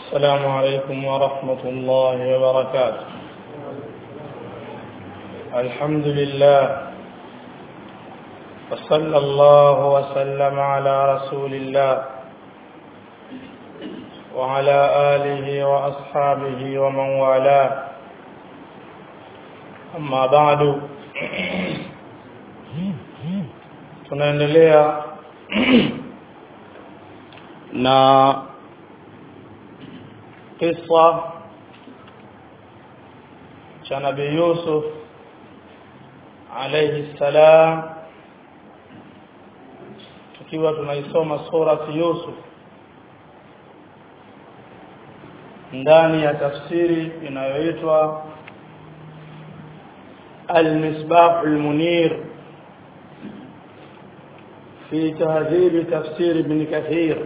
السلام عليكم ورحمة الله وبركاته الحمد لله وصلى الله وسلم على رسول الله وعلى آله وأصحابه ومن والاه أما بعد tunaendelea na kisa cha nabii Yusuf alayhi salam tukiwa tunaisoma surati Yusuf ndani ya tafsiri inayoitwa المصباح المنير في تهذيب تفسير ابن كثير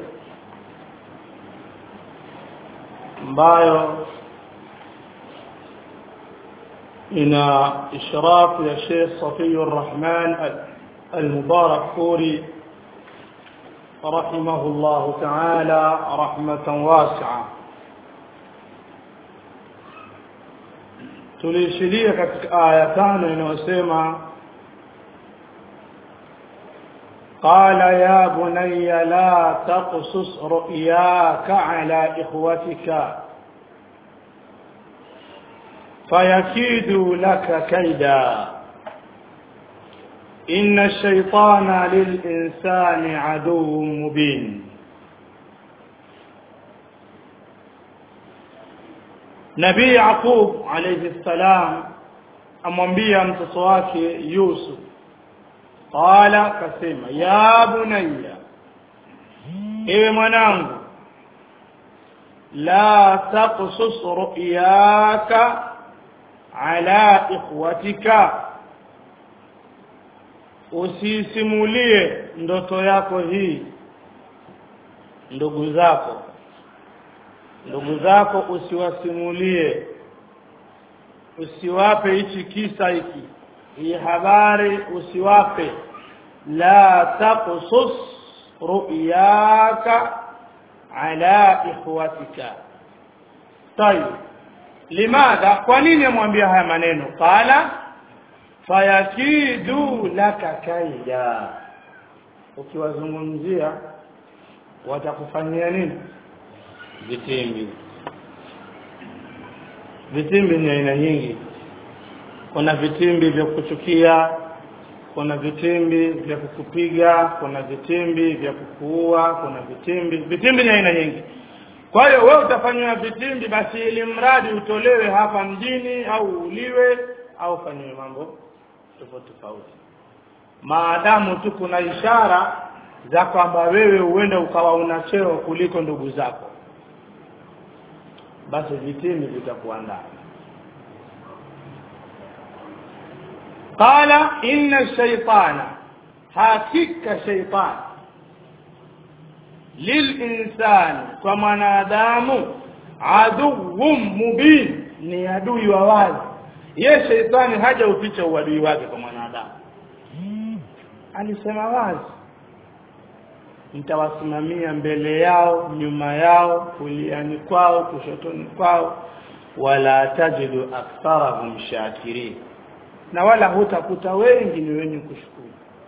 ambayo ina ishrafu ya Sheikh Safiur Rahman al-Mubarak Furi rahimahullah ta'ala rahmatan wasi'a tulishiria katika aya tano inayosema قال يا بني لا تقصص رؤياك على إخوتك فيكيدوا لك كيدا إن الشيطان للإنسان عدو مبين نبي يعقوب عليه السلام amwambia mtoto wake Yusuf qala kasema ya bunayya ewe mwanangu la taqsus ru'yaka ala ikhwatika usisimulie ndoto yako hii ndugu zako ndugu zako usiwasimulie usiwape hichi kisa hiki hii habari usiwape la taqsus ru'yaka ala ikhwatika tayib limadha kwa nini amwambia haya maneno qala fayakidu laka kaida ukiwazungumzia watakufanyia nini vitimbi vitimbi ni aina nyingi kuna vitimbi vya kuchukia kuna vitimbi vya kukupiga kuna vitimbi vya kukuua kuna vitimbi vitimbi ni aina nyingi kwa hiyo wewe utafanywa vitimbi basi ili mradi utolewe hapa mjini au uliwe au fanywe mambo tofauti tofauti maadamu tu kuna ishara za kwamba wewe uende ukawa una cheo kuliko ndugu zako basi vitimbi vitakuandaa qala inna shaytana hakika shaytan lilinsani kwa mwanadamu aduwwum mubin ni adui wa wazi ye shaytani haja uficha uadui wake kwa mwanadamu alisema wazi mtawasimamia mbele yao nyuma yao kuliani kwao kushotoni kwao wala tajidu aktharahum shakirin na wala hutakuta wengi ni wenye kushukuru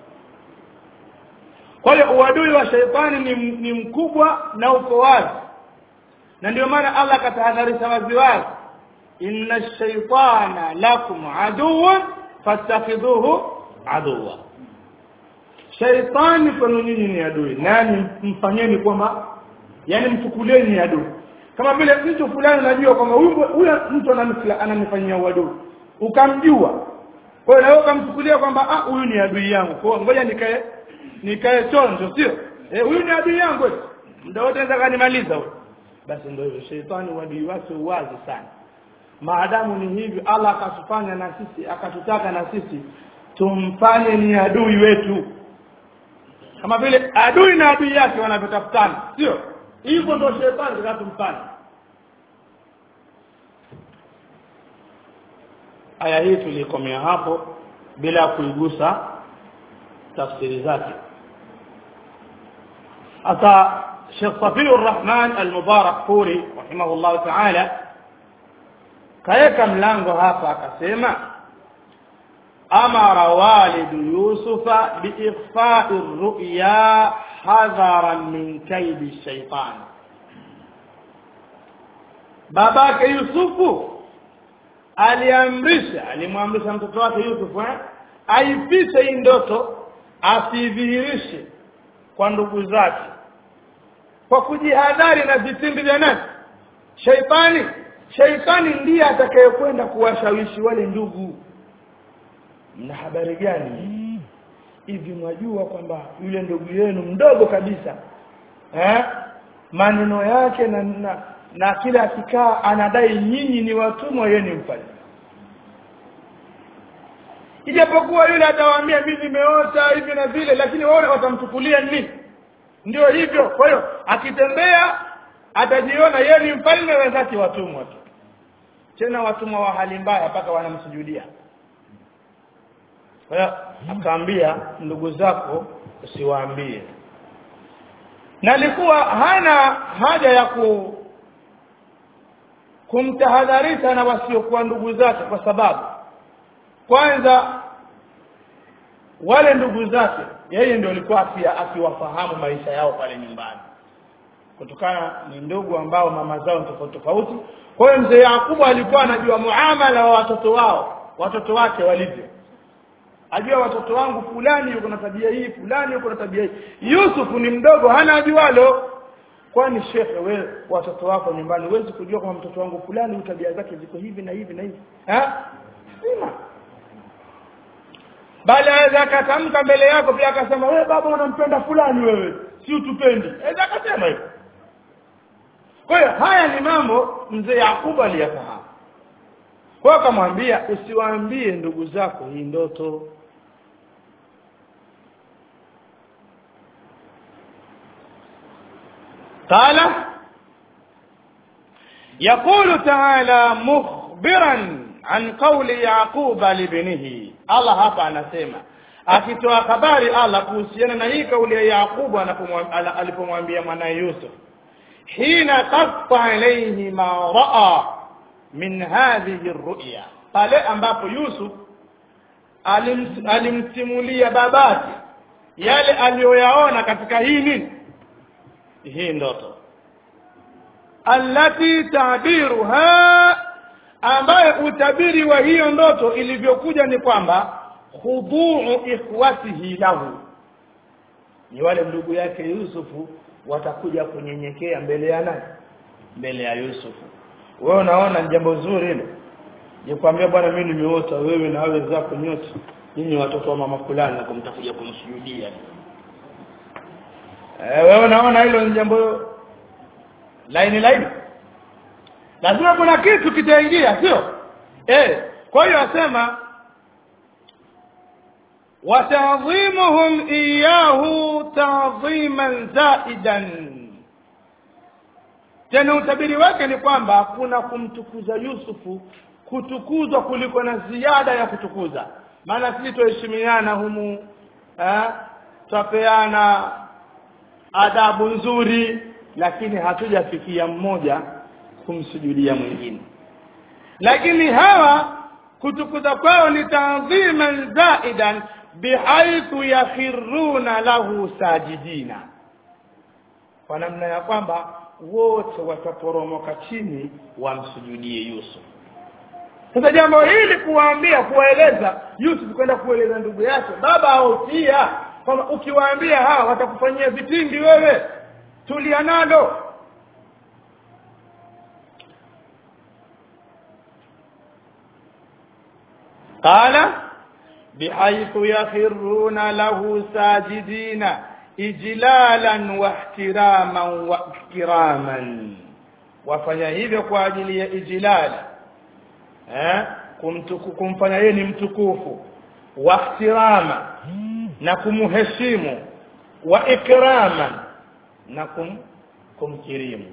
kwa hiyo uadui wa shaitani ni, ni mkubwa na uko wazi na ndio maana Allah katahadharisha wazi wazi inna shaitana lakum aduwwan fattakhidhuhu aduwwa shaitani kwenu nyinyi ni adui nani mfanyeni kwamba yani mchukulieni ni adui kama vile mtu fulani unajua kwamba huyu mtu ananifanyia uadui ukamjua kwa hiyo na wewe ukamchukulia kwamba ah huyu ni adui yangu kwa ngoja nikae nikae chonjo sio eh huyu ni adui yangu muda wote anaweza kanimaliza huyo basi ndio hivyo shetani uadui wake uwazi sana maadamu ni hivi Allah akatufanya na sisi akatutaka na sisi tumfanye ni adui wetu kama vile adui na adui yake wanavyotafutana sio hivyo ndio shetani tukatumfanya aya hii tulikomea hapo bila kuigusa tafsiri zake hata Sheikh Safiur Rahman Al-Mubarak Furi rahimahullah ta'ala kaeka mlango hapa akasema amara walidu yusufa biikhfa'i ru'ya hadharan min kaidi shaitan babake yusufu aliamrisha alimwamrisha mtoto wake yusufu eh? aifiche hii ndoto asidhihirishe kwa ndugu zake kwa kujihadhari na vitimbi vya nani shaitani shaitani ndiye atakayekwenda kuwashawishi wale ndugu mna habari gani hivi mwajua kwamba yule ndugu yenu mdogo kabisa eh maneno yake na, na na kila akikaa anadai nyinyi ni watumwa yeye ni mfalme ijapokuwa yule atawaambia mimi nimeota hivi na vile lakini wao watamchukulia nini ndio hivyo kwa hiyo akitembea atajiona yeye ni mfalme wenzake watumwa tu tena watumwa wa hali mbaya mpaka wanamsujudia kwa hiyo akaambia ndugu zako usiwaambie na alikuwa hana haja ya ku kumtahadharisha na wasiokuwa ndugu zake kwa sababu kwanza wale ndugu zake yeye ndio alikuwa pia akiwafahamu maisha yao pale nyumbani kutokana ni ndugu ambao mama zao ni tofauti tofauti kwa hiyo mzee Yakubu alikuwa anajua muamala wa watoto wao watoto wake walivyo ajua watoto wangu fulani yuko na tabia hii fulani yuko na tabia hii Yusufu ni mdogo hana ajualo kwani shekhe wewe watoto wako nyumbani huwezi kujua kama mtoto wangu fulani tabia zake ziko hivi na hivi na hivi ha sima bali aweza akatamka mbele yako pia akasema wewe baba unampenda fulani wewe si utupendi aweza akasema hivyo kwa hiyo haya ni mambo mzee Yakubu aliyafahamu kwa hiyo akamwambia usiwaambie ndugu zako hii ndoto قال يقول تعالى مخبرا عن قول يعقوب لابنه الله hapa anasema akitoa habari Allah kuhusiana na hii kauli ya Yakubu alipomwambia mwanae Yusuf hina qatta alayhi ma raa min hadhihi ru'ya pale ambapo Yusuf alimsimulia babake yale aliyoyaona katika hii nini hii ndoto allati tabiruha ambaye utabiri wa hiyo ndoto ilivyokuja ni kwamba khuduu ikhwatihi lahu ni wale ndugu yake Yusufu watakuja kunyenyekea mbele ya nani mbele ya Yusufu wewe unaona ni jambo zuri hilo nikwambia bwana mimi nimeota wewe na wewe zako nyote nyinyi watoto wa mama fulani na kumtakuja kumsujudia eh wewe unaona hilo ni jambo laini laini lazima kuna kitu kitaingia sio eh kwa hiyo asema watadhimuhum iyahu tadhiman zaidan tena utabiri wake ni kwamba kuna kumtukuza Yusufu kutukuzwa kuliko na ziada ya kutukuza maana sisi tuheshimiana humu eh twapeana adabu nzuri lakini hatujafikia mmoja kumsujudia mwingine lakini hawa kutukuza kwao ni ta'dhiman zaidan bihaithu yakhiruna lahu sajidina kwa namna ya kwamba wote wataporomoka chini wamsujudie Yusuf sasa jambo hili kuwaambia kuwaeleza Yusuf kwenda kueleza ndugu yake baba autia kwamba ukiwaambia hawa watakufanyia vitimbi wewe tulia nalo قال بحيث يخرون له ساجدين ijlalan wa ihtiraman wa ikraman wafanya hivyo kwa ajili ya ijlal eh kumtuku kumfanya yeye ni mtukufu wa ihtirama na kumheshimu wa ikraman na kum kumkirimu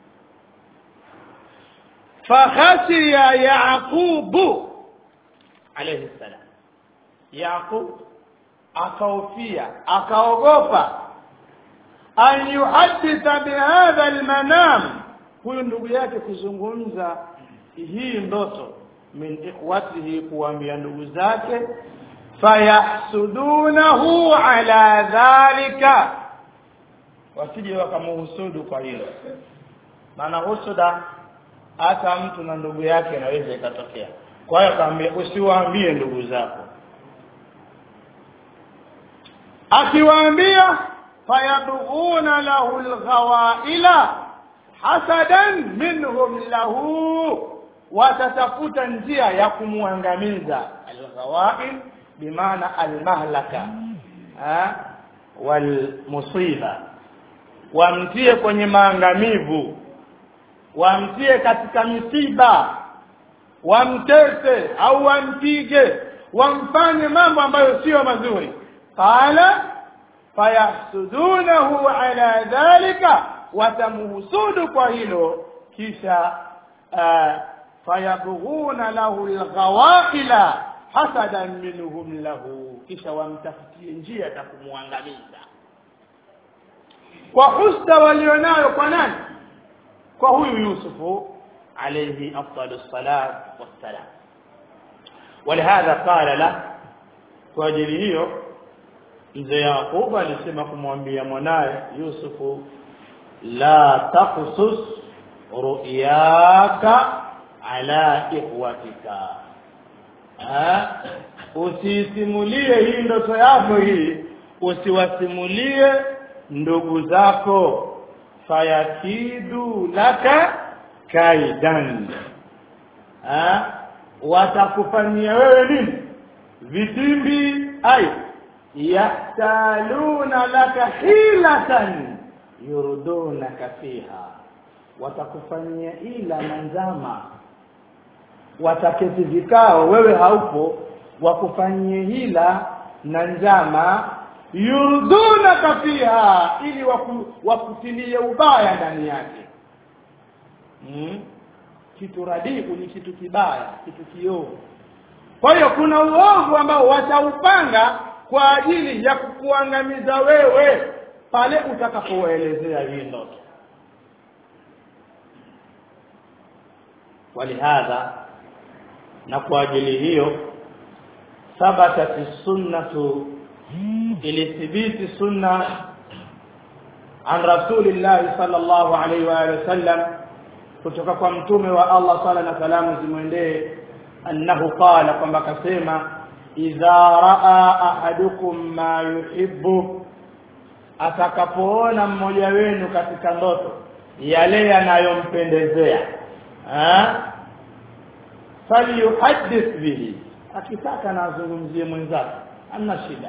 fakhashiya yaqubu alayhi salam yaqub akaofia akaogopa an yuhadditha bihadha almanam huyu ndugu yake kuzungumza hii ndoto min ikhwatihi kuambia ndugu zake fayahsudunahu ala dhalika wasije wakamuhusudu kwa hilo maana husuda hata mtu na ndugu yake inaweza ikatokea kwa hiyo akaambia usiwaambie ndugu zako akiwaambia fayabghuna lahu alghawaila hasadan minhum lahu watatafuta njia ya kumwangamiza alghawail bimaana almahlaka walmusiba wamtie kwenye maangamivu wamtie katika misiba wamtese au wampige wamfanye mambo ambayo sio mazuri qala fayahsudunahu ala dhalika watamuhusudu kwa hilo kisha uh, fayabghuna lahu alghawaqila hasadan minhum lahu kisha wamtafutie njia za kumwangamiza kwa husda walionayo kwa nani kwa huyu yusufu alayhi afdalu salat wassalam ولهذا قال له kwa ajili hiyo mzee Yakubu alisema kumwambia mwanaye Yusufu la taqsus ru'yaka ala ikhwatika usisimulie hii ndoto yako hii usiwasimulie ndugu zako fayakidu laka kaidan ha? watakufanyia wewe nini vitimbi ai yahtaluna laka hilatan yurdunaka fiha watakufanyia ila na njama wataketi vikao wewe haupo wakufanyie hila na njama yurdunaka fiha ili waku, wakutilie ubaya ndani yake hmm? kitu radiku ni kitu kibaya kitu kiovu kwa hiyo kuna uovu ambao wataupanga kwa ajili ya kukuangamiza wewe pale utakapowaelezea hii ndoto walihadha na kwa ajili hiyo thabatat sunnatu ilithibiti sunna an rasulillahi sallallahu alaihi wa alihi wasallam kutoka kwa mtume wa Allah sala na salamu zimwendee annahu qala kwamba akasema idha raa ahadukum ma yuhibbu atakapoona mmoja wenu katika ndoto yale yanayompendezea falyuhaddith bihi akitaka na azungumzie mwenzake amna shida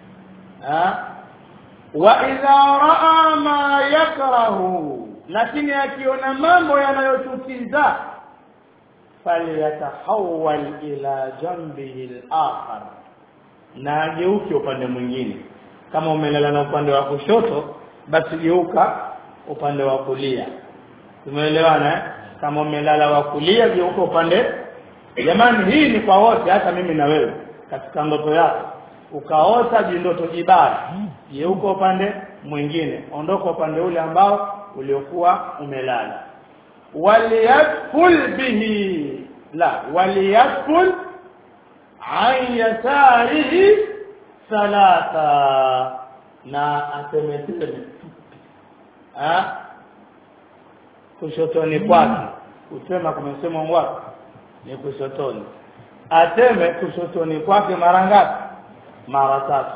wa idha raa ma yakrahu lakini akiona mambo yanayochukiza falyatahawal ila jambihi al-akhar na ageuke upande mwingine kama umelala na upande wa kushoto basi geuka upande wa kulia tumeelewana eh? kama umelala wa kulia geuka upande jamani hii ni kwa wote hata mimi na wewe katika ndoto yako ukaota jindoto jibaya geuka upande mwingine ondoka upande ule ambao uliokuwa umelala waliyadkhul bihi la waliyadkhul an yasarihi thalatha na asemetele ha kushotoni kwake kusema kumesema wapi ni kushotoni ateme kushotoni kwake mara ngapi mara tatu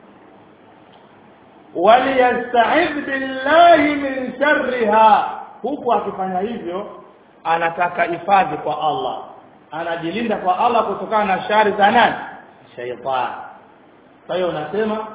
waliyasta'idh billahi min sharriha huku akifanya hivyo anataka hifadhi kwa Allah anajilinda kwa Allah kutokana na shari za nani shaytan kwa hiyo unasema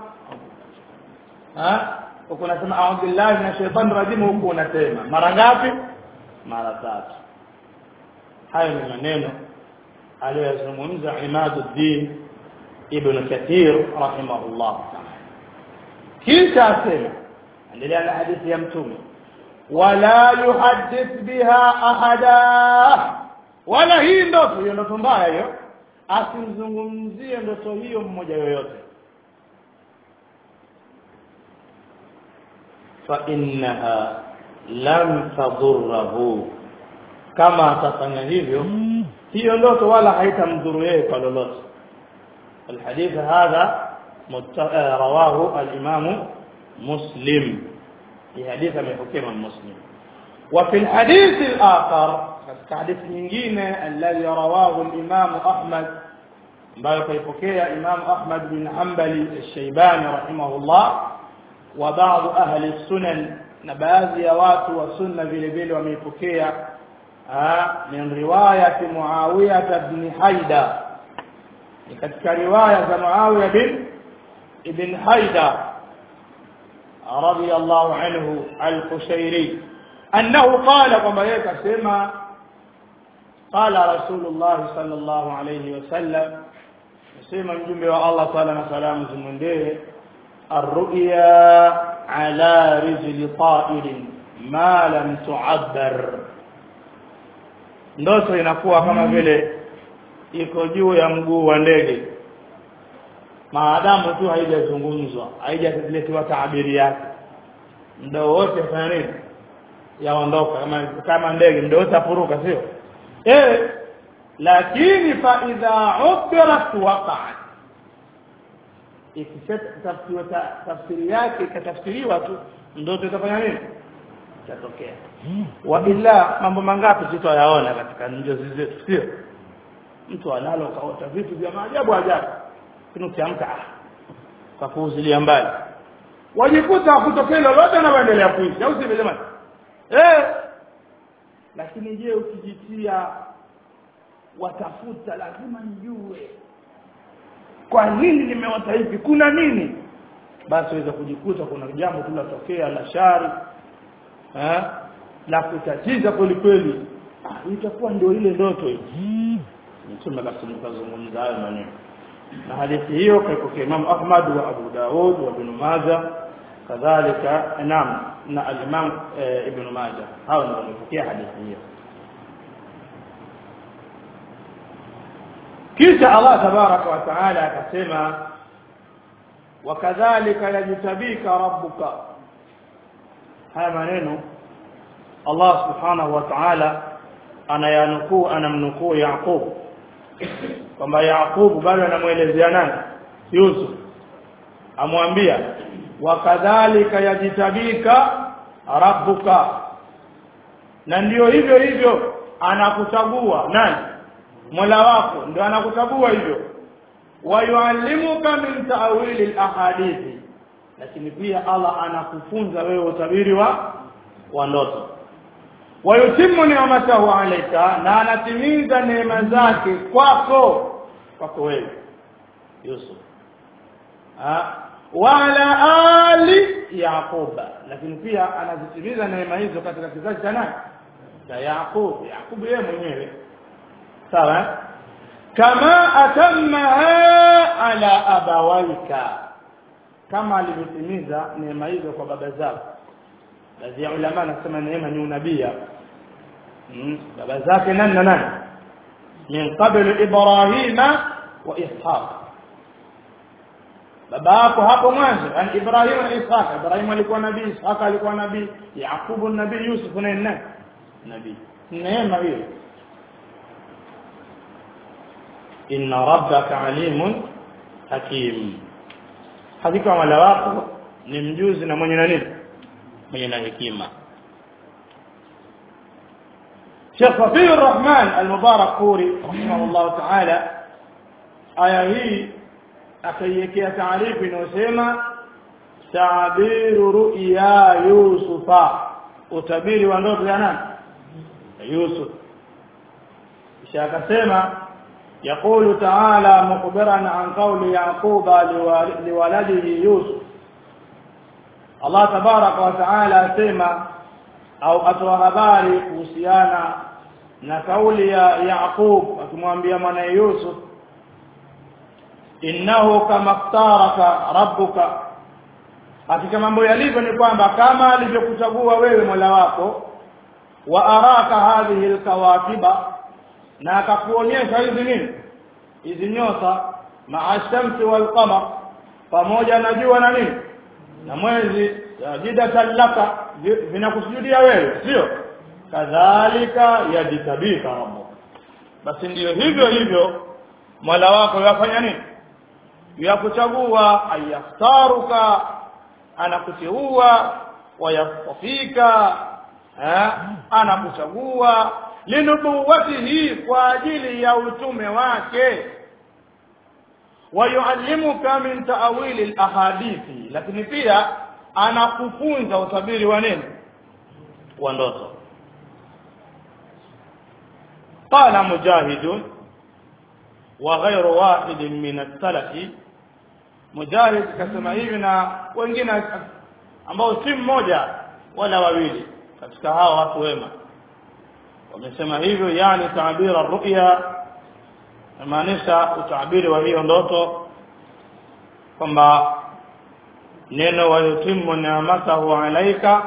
ha huku unasema a'udhu billahi minash shaitani rajim huku unasema mara ngapi mara tatu hayo ni maneno aliyozungumza Imaduddin ibn Kathir rahimahullah ta'ala kisha asema endelea na hadithi ya mtume wala yuhaddith biha ahada wala hii ndoto hiyo ndoto mbaya hiyo asimzungumzie ndoto hiyo mmoja yoyote fa innaha lam tadurruhu kama atafanya hivyo hiyo ndoto wala haitamdhuru yeye kwa lolote الحديث هذا رواه الإمام مسلم في حديث من حكيم مسلم وفي الحديث الآخر حديث nyingine الذي رواه الإمام أحمد ambayo kaipokea Imam Ahmad bin Hanbali al-Shaybani rahimahullah wa baadhi ahli sunan na baadhi ya watu wa sunna vile vile wameipokea min riwayati Muawiyah ibn Haida ni katika riwaya za Muawiya bin ibn Haida radiyallahu anhu al-Qushairi annahu qala kwamba yeye kasema qala Rasulullah sallallahu alayhi wasallam nasema mjumbe wa Allah sala na salamu zimwendee arruya ala rijli ta'irin ma lam tu'abbar ndoto inakuwa kama vile iko juu ya mguu wa ndege maadamu tu haijazungumzwa haijaletewa taabiri yake muda wote fanya nini yaondoka kama kama ndege muda wote afuruka sio eh lakini fa idha ubirat waqa'at ikishatafsiriwa tafsiri yake ikatafsiriwa tu ndoto itafanya nini itatokea wa illa mambo mangapi sitayaona katika njozi zetu sio mtu analo kaota vitu vya maajabu ajabu lakini ukiamka kwa kuuzilia mbali wajikuta kutokea lolote na waendelea kuishi au sivyo jamani eh lakini je ukijitia watafuta lazima nijue kwa nini nimeota hivi kuna nini basi waweza kujikuta kuna jambo tu latokea la shari eh la kutatiza kweli kweli ah, itakuwa ndio ile ndoto hii mtume akazungumza hayo maneno na hadithi hiyo kaipokea Imam Ahmad wa Abu Daud wa Ibn Majah kadhalika naam na al-Imam e, Ibn Majah hao ndio wamepokea hadithi hiyo kisha Allah tabaraka wa taala akasema wakadhalika yajtabika rabbuka haya maneno Allah subhanahu wa ta'ala anayanukuu anamnukuu Yaqub kwamba Yaqub bado anamuelezea nani Yusuf amwambia wakadhalika yajitabika rabbuka na ndio hivyo hivyo anakuchagua nani Mola wako ndio anakuchagua hivyo wayuallimuka min ta'wili al-ahadithi lakini pia Allah anakufunza wewe utabiri wa wa ndoto wayutimu ni'matahu alayka na anatimiza neema zake kwako kwako wewe Yusuf ha wala ali yaquba lakini pia anazitimiza neema hizo katika kizazi cha nani cha Yaqub Yaqub yeye mwenyewe sawa kama atammaha ala abawaika kama alivyotimiza neema hizo kwa baba zako baadhi ya ulama nasema neema ni unabii mm. baba zake nani na nani min qabl ibrahima wa ishaq baba yako hapo mwanzo yani ibrahim na ishaq ibrahim alikuwa nabii ishaq alikuwa nabii yaqubu nabii yusuf na nani nabii neema hiyo inna rabbaka alimun hakim hakika wala wako ni mjuzi na mwenye nani mwenye na hekima Sheikh Safi Rahman Al-Mubarak Puri rahimahullah ta'ala aya hii akaiwekea taarifu inayosema tabiru ru'ya yusufa utabiri wa ndoto ya nani Yusuf kisha akasema يقول تعالى مخبرا عن قول يعقوب لولده يوسف الله تبارك وتعالى asema au atoa habari kuhusiana na kauli ya Yaqub akimwambia mwanae Yusuf innahu kama iftaraka rabbuka hakika mambo yalivyo ni kwamba kama alivyokuchagua wewe Mola wako wa araka hadhihi alkawakiba na akakuonyesha hizi nini hizi nyota maa shamsi wal qamar pamoja na jua na nini na mwezi sajidatan laka vinakusujudia wewe sio kadhalika yajtabika rabbuk basi ndiyo hivyo hivyo Mola wako yafanya nini yakuchagua ayakhtaruka anakuteua wayastafika anakuchagua linubuwatihi kwa ajili ya utume wake wayuallimuka min ta'wili alahadithi lakini pia anakufunza utabiri wa nini wa ndoto qala mujahid wa ghayru wahid min as-salaf mujahid kasema hivi na wengine ambao si mmoja wala wawili katika hao watu wema wamesema hivyo yani taabira ru'ya maanisha utabiri wa hiyo ndoto kwamba neno wayutimu ni'matahu alaika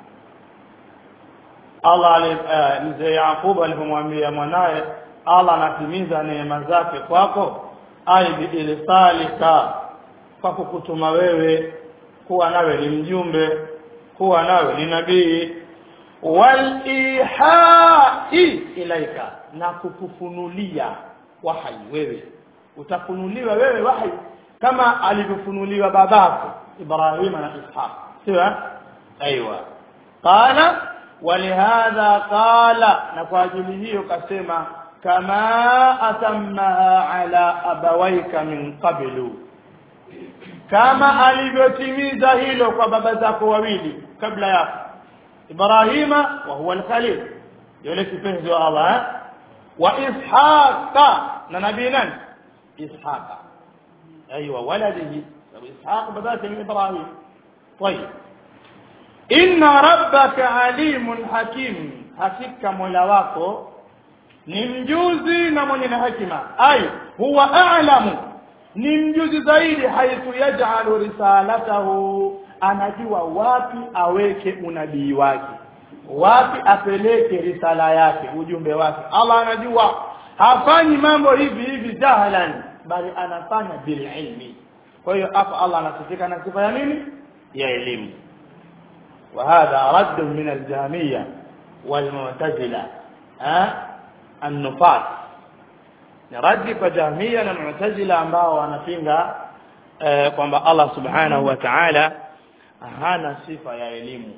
Allah uh, mzee Yakubu alipomwambia mwanaye Allah anatimiza neema zake kwako ai biilisalika kwa kukutuma wewe kuwa nawe ni mjumbe kuwa nawe ni nabii wal ihai ilaika na kukufunulia wahai wewe utafunuliwa wewe wahai kama alivyofunuliwa babako Ibrahim na Ishaq sio aiywa qala ولهذا قال na kwa ajili hiyo kasema kama atammaha ala abawaika min qablu kama alivyotimiza hilo kwa baba zako wawili kabla yako Ibrahima wa huwa al-Khalil yule kipenzi wa Allah wa Ishaqa na nabii nani Ishaqa ايوه ولده اسحاق بدات من ابراهيم طيب ان ربك عليم حكيم hakika mola wako ni mjuzi na mwenye na hekima ay huwa a'lamu ni mjuzi zaidi haithu yaj'alu risalatahu anajua wapi aweke unabii wake wapi apeleke risala yake ujumbe wake Allah anajua hafanyi mambo hivi hivi jahalan bali anafanya bil ilmi kwa hiyo hapa Allah anasifika na sifa ya nini ya elimu وهذا رد من الجهمية والمعتزلة ها النفاة رد kwa jahmia na mu'tazila ambao wanapinga eh, kwamba Allah subhanahu wa ta'ala hana sifa ya elimu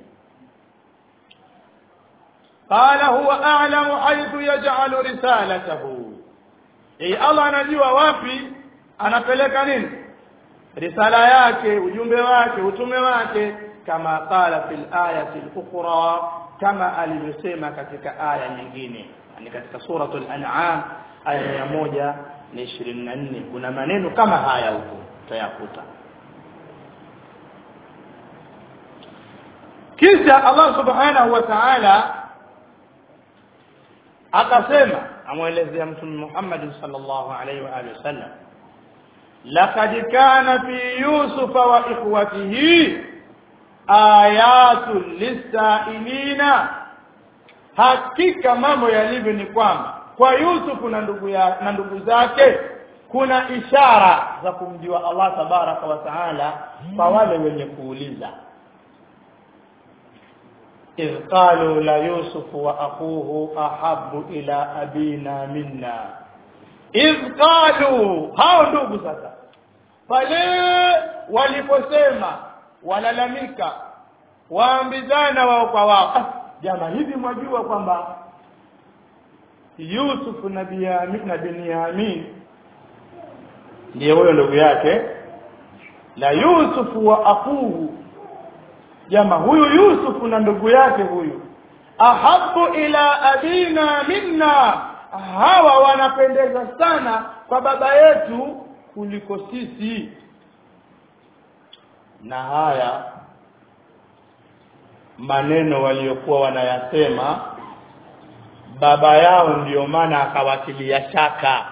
قال هو أعلم حيث يجعل رسالته أي الله anajua wapi anapeleka nini risala yake ujumbe wake utume wake kama qala fil ayati al-ukhra kama alivyosema katika aya nyingine yani katika suratul an'am aya ya moja na ishirini na nne kuna maneno kama haya huko utayakuta kisha Allah subhanahu wa ta'ala akasema amwelezea mtume Muhammad sallallahu alaihi wa alihi wasallam laqad kana fi yusufa wa ikhwatihi ayatul lisailina hakika mambo yalivyo ni kwamba kwa Yusufu na ndugu ya na ndugu zake kuna ishara za kumjua Allah tabaraka wa taala kwa wale wenye kuuliza إذ قالوا ليوسف وأخوه أحب إلى أبينا منا إذ قالوا hao ndugu sasa pale waliposema walalamika waambizana wao kwa wao ah, jama hivi mwajua kwamba Yusuf na Binyamin na Binyamin ndiye huyo ndugu yake la Yusuf wa akuhu jama huyu Yusuf na ndugu yake huyu ahabu ila abina minna hawa wanapendeza sana kwa baba yetu kuliko sisi na haya maneno waliokuwa wanayasema baba yao ndiyo maana akawatilia shaka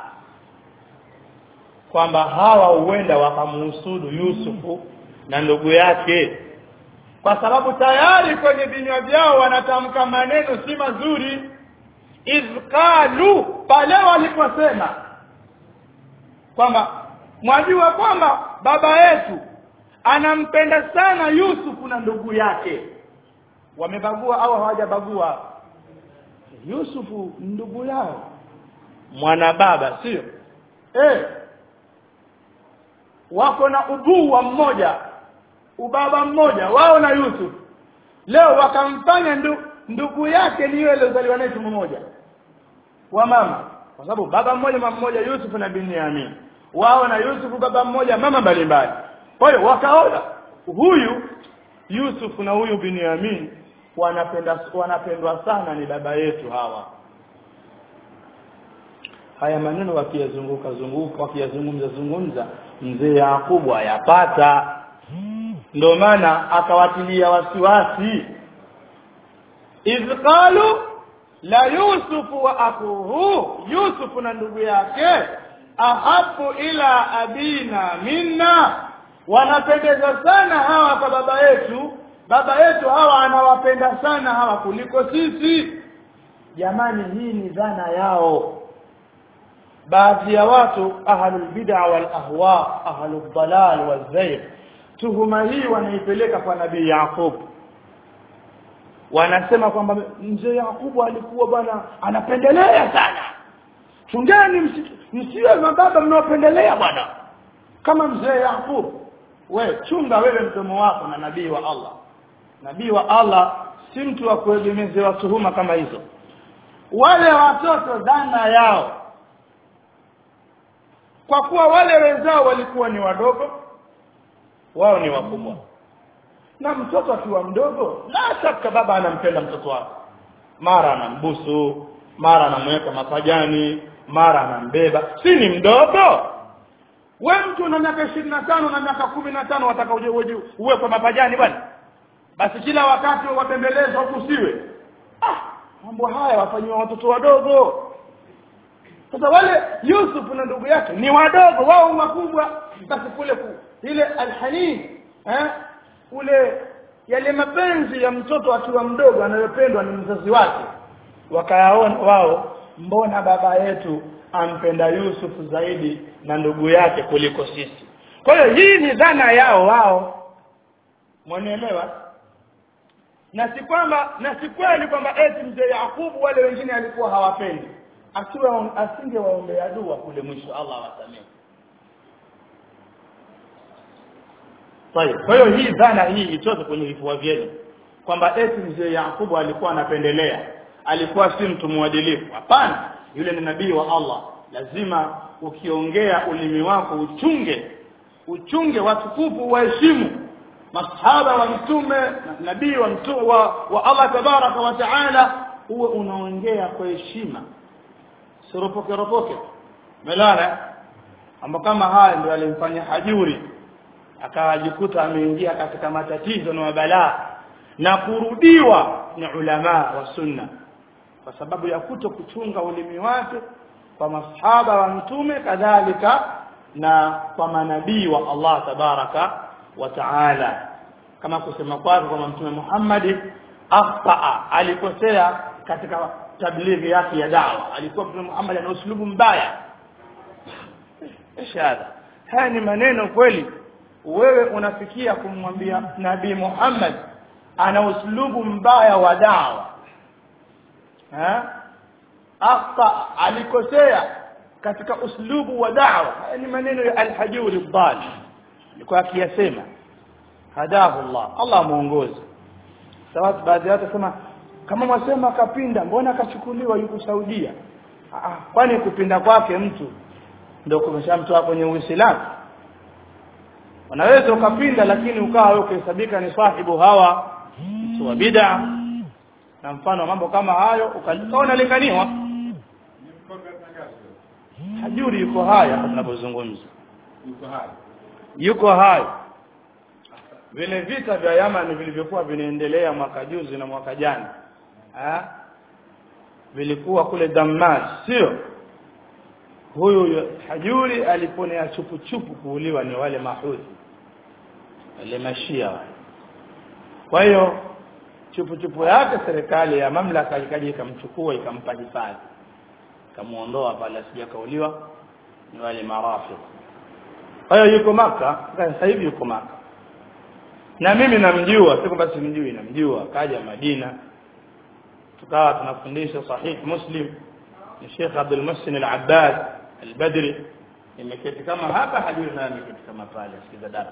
kwamba hawa huenda wakamuhusudu Yusufu na ndugu yake kwa sababu tayari kwenye vinywa vyao wanatamka maneno si mazuri izqalu pale waliposema kwamba mwajua kwamba baba yetu anampenda sana Yusuf na ndugu yake wamebagua au hawajabagua Yusufu ndugu yao mwana baba sio eh wako na ubuwa mmoja ubaba mmoja wao na Yusuf leo wakamfanya ndu, ndugu yake ni yule aliyozaliwa naye tumbo moja wa mama kwa sababu baba mmoja mama mmoja Yusuf na Binyamin wao na Yusuf baba mmoja mama mbalimbali kwa hiyo wakaona huyu Yusuf na huyu Binyamin wanapenda wanapendwa sana ni baba yetu hawa haya maneno wakiyazunguka zunguka wakiyazungumza zungumza mzee Yakubu ayapata ndio maana akawatilia wasiwasi idh qalu la yusufu wa akuhu yusufu na ndugu yake ahabu ila abina minna wanapendeza sana hawa kwa baba yetu baba yetu hawa anawapenda sana hawa kuliko sisi jamani hii ni dhana yao baadhi ya watu ahlul bid'a wal ahwa ahlul dalal wal zayg tuhuma hii wanaipeleka kwa nabii Yaqub wanasema kwamba mzee Yakubu alikuwa bwana anapendelea sana chungeni msiwe mababa mnaopendelea bwana kama mzee Yakub we chunga wewe mdomo wako na nabii wa Allah nabii wa Allah si mtu wa kuegemezewa tuhuma kama hizo wale watoto dhana yao kwa kuwa wale wenzao walikuwa ni wadogo wao ni wakubwa na mtoto akiwa mdogo la shaka baba anampenda mtoto wake mara anambusu mara anamweka mapajani mara anambeba si ni mdogo we mtu una miaka ishirini na tano na miaka kumi na tano wataka uwe kwa mapajani bwana basi kila wakati watembelezwa kusiwe ah mambo haya wafanyiwa watoto wadogo sasa wale Yusuf na ndugu yake ni wadogo wao wakubwa basi kule ku, ile alhanin eh ule yale mapenzi ya mtoto akiwa mdogo anayopendwa ni mzazi wake wakayaona wao mbona baba yetu ampenda Yusuf zaidi na ndugu yake kuliko sisi kwa hiyo hii ni dhana yao wao mwanielewa na si kwamba na si kweli kwamba eti mzee Yakubu wale wengine alikuwa hawapendi asiwe asingewaombea dua kule mwisho Allah awasamehe kwa hiyo hii dhana hii itoke kwenye vifua vyenu kwamba eti mzee Yakubu alikuwa anapendelea alikuwa si mtu mwadilifu hapana yule ni nabii wa Allah lazima ukiongea ulimi wako uchunge uchunge watukufu waheshimu masahaba wa mtume nabii wa mtume wa, wa Allah tabaraka wa taala uwe unaongea kwa heshima siropoke ropoke melala ambapo kama haya ndio alimfanya hajuri akajikuta ameingia katika matatizo na mabalaa na kurudiwa ni ulama wa sunna kwa sababu ya kuto kuchunga ulimi wake kwa masahaba wa mtume kadhalika na kwa manabii wa Allah tabaraka wa taala kama kusema kwake kwamba mtume Muhammad akhtaa alikosea katika tablighi yake ya dawa alikuwa mtume Muhammad ana uslubu mbaya ishara haya ni maneno kweli wewe unafikia kumwambia nabii Muhammad ana uslubu mbaya wa dawa ha akhta alikosea katika uslubu wa dawa haya ni maneno ya al-hajuri dhal alikuwa akiyasema hadahu Allah Allah muongoze sawa baadhi yao sema kama mwasema kapinda mbona akachukuliwa yuko Saudia ah kwani kupinda kwake mtu ndio kumeshamtoa kwenye Uislamu unaweza ukapinda lakini ukawa wewe ukihesabika ni sahibu hawa mtu wa bid'a na mfano mambo kama hayo ukaona linganiwa hajuri yuko haya tunapozungumza yuko hai yuko hai vile vita vya Yaman vilivyokuwa vinaendelea mwaka juzi na mwaka jana ha? vilikuwa kule Damas sio huyu hajuri aliponea chupu chupu kuuliwa ni wale mahudhi wale mashia wale kwa hiyo chupu chupu yake serikali ya mamlaka ikaja ikamchukua ikampa hifadhi ikamuondoa pale asija kauliwa ni wale marafi kwa hiyo yuko maka sasa hivi yuko maka na mimi namjua si kwamba simjui namjua kaja Madina tukawa tunafundisha sahih Muslim ni Sheikh Abdul Muhsin Al-Abbad Al-Badri imeketi kama hapa hajui naye ameketi kama pale sikiza darasa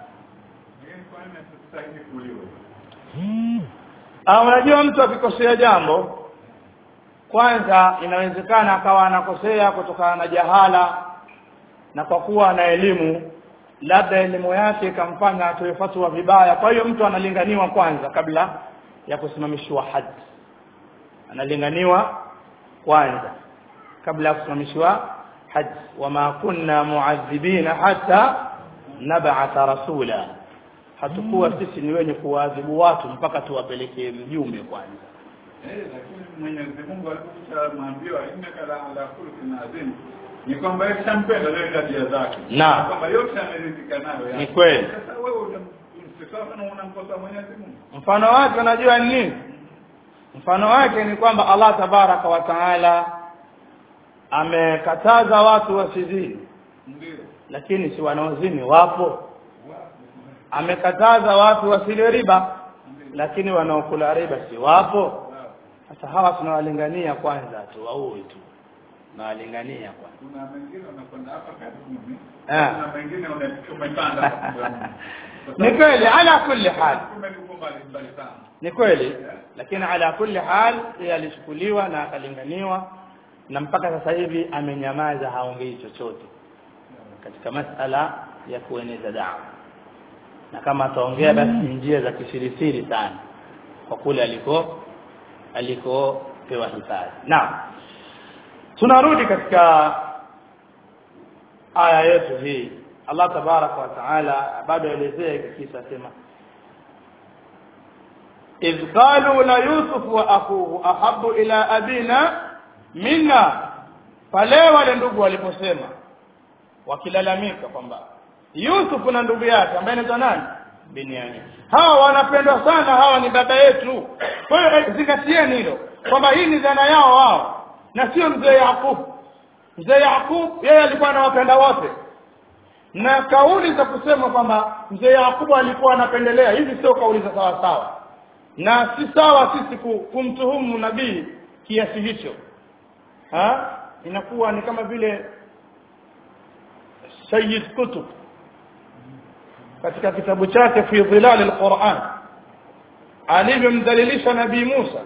Ah, unajua mtu akikosea jambo kwanza inawezekana akawa anakosea kutokana na jahala na kwa kuwa ana elimu labda elimu yake ikamfanya atoe fatwa vibaya kwa hiyo mtu analinganiwa kwanza kabla ya kusimamishiwa haji analinganiwa kwanza kabla ya kusimamishiwa haji wama kunna muadhibina hata nab'atha rasula hatukuwa sisi ni wenye kuwaadhibu watu mpaka tuwapelekee mjumbe kwanza Eh, lakini Mwenyezi Mungu aliposhamwambiwa innaka la ala khuluqin adhim ni kwamba yeye shampenda zile tabia zake Naam. kwamba yote ameridhika nayo Ni kweli. sasa wewe unamsifia na unamkosa Mwenyezi Mungu mfano wake unajua ni nini mfano wake ni kwamba Allah tabaraka wa taala amekataza watu wasizini ndio lakini si wanaozini wapo amekataza watu wasile riba lakini wanaokula riba si wapo sasa hawa tunawalingania kwanza tu waue tu tunawalingania kwanza kuna mengine unakwenda hapa karibuni Ah. kuna mengine una- umepanda ni kweli ala kulli hal umekuwa mbali mbali sana ni kweli lakini ala kulli hal yeye alichukuliwa na akalinganiwa na mpaka sasa hivi amenyamaza haongei chochote katika masala ya kueneza dawa na kama ataongea basi ni njia za kisirisiri sana kwa kule aliko alikopewa hifadhi naam tunarudi katika aya yetu hii Allah tabaraka wa taala bado elezea hiki kisa sema إذ قالوا ليوسف وأخوه أحب إلى أبينا منا pale wale ndugu waliposema wakilalamika kwamba Yusuf na ndugu yake ambaye anaitwa nani Binyamin hawa wanapendwa sana hawa ni baba yetu kwa hiyo eh, zingatieni hilo kwamba hii ni dhana yao wao na sio mzee Yakub mzee Yakub yeye alikuwa anawapenda wote na kauli za kusema kwamba mzee Yakubu alikuwa anapendelea hizi sio kauli za sawa sawa na si sawa sisi ku- kumtuhumu nabii kiasi hicho ha inakuwa ni kama vile Sayyid Kutub katika kitabu chake fi dhilal alquran alivyomdhalilisha nabii Musa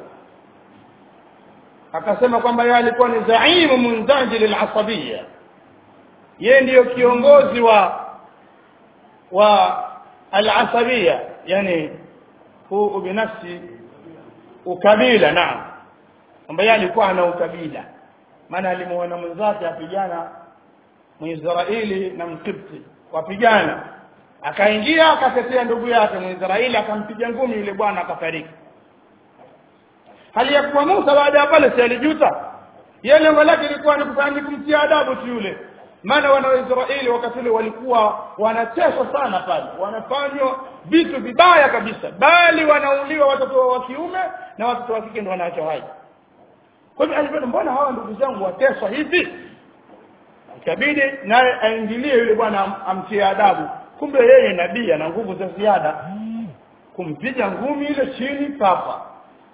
akasema kwamba yeye alikuwa ni zaimu munzajil alasabiyya yeye ndiyo kiongozi wa wa alasabiyya yani huu ubinafsi ukabila naam kwamba yeye alikuwa ana ukabila maana alimuona mwenzake apigana Mwisraeli na Mkipti wapigana akaingia akatetea ndugu yake Mwisraeli akampiga ngumi yule bwana akafariki hali ya kuwa Musa baada ya pale si alijuta yeye lengo lake lilikuwa ni kufanya kumtia adabu tu yule maana wana wa Israeli wakati ule walikuwa wanateswa sana pale wanafanywa vitu vibaya kabisa bali wanauliwa watoto wa kiume na watoto wa kike ndio wanaachwa hai kwa hivyo alipenda mbona hawa ndugu zangu wateswa hivi ikabidi naye aingilie yule bwana am- amtie adabu kumbe yeye nabii ana nguvu za ziada kumpiga ngumi ile chini papa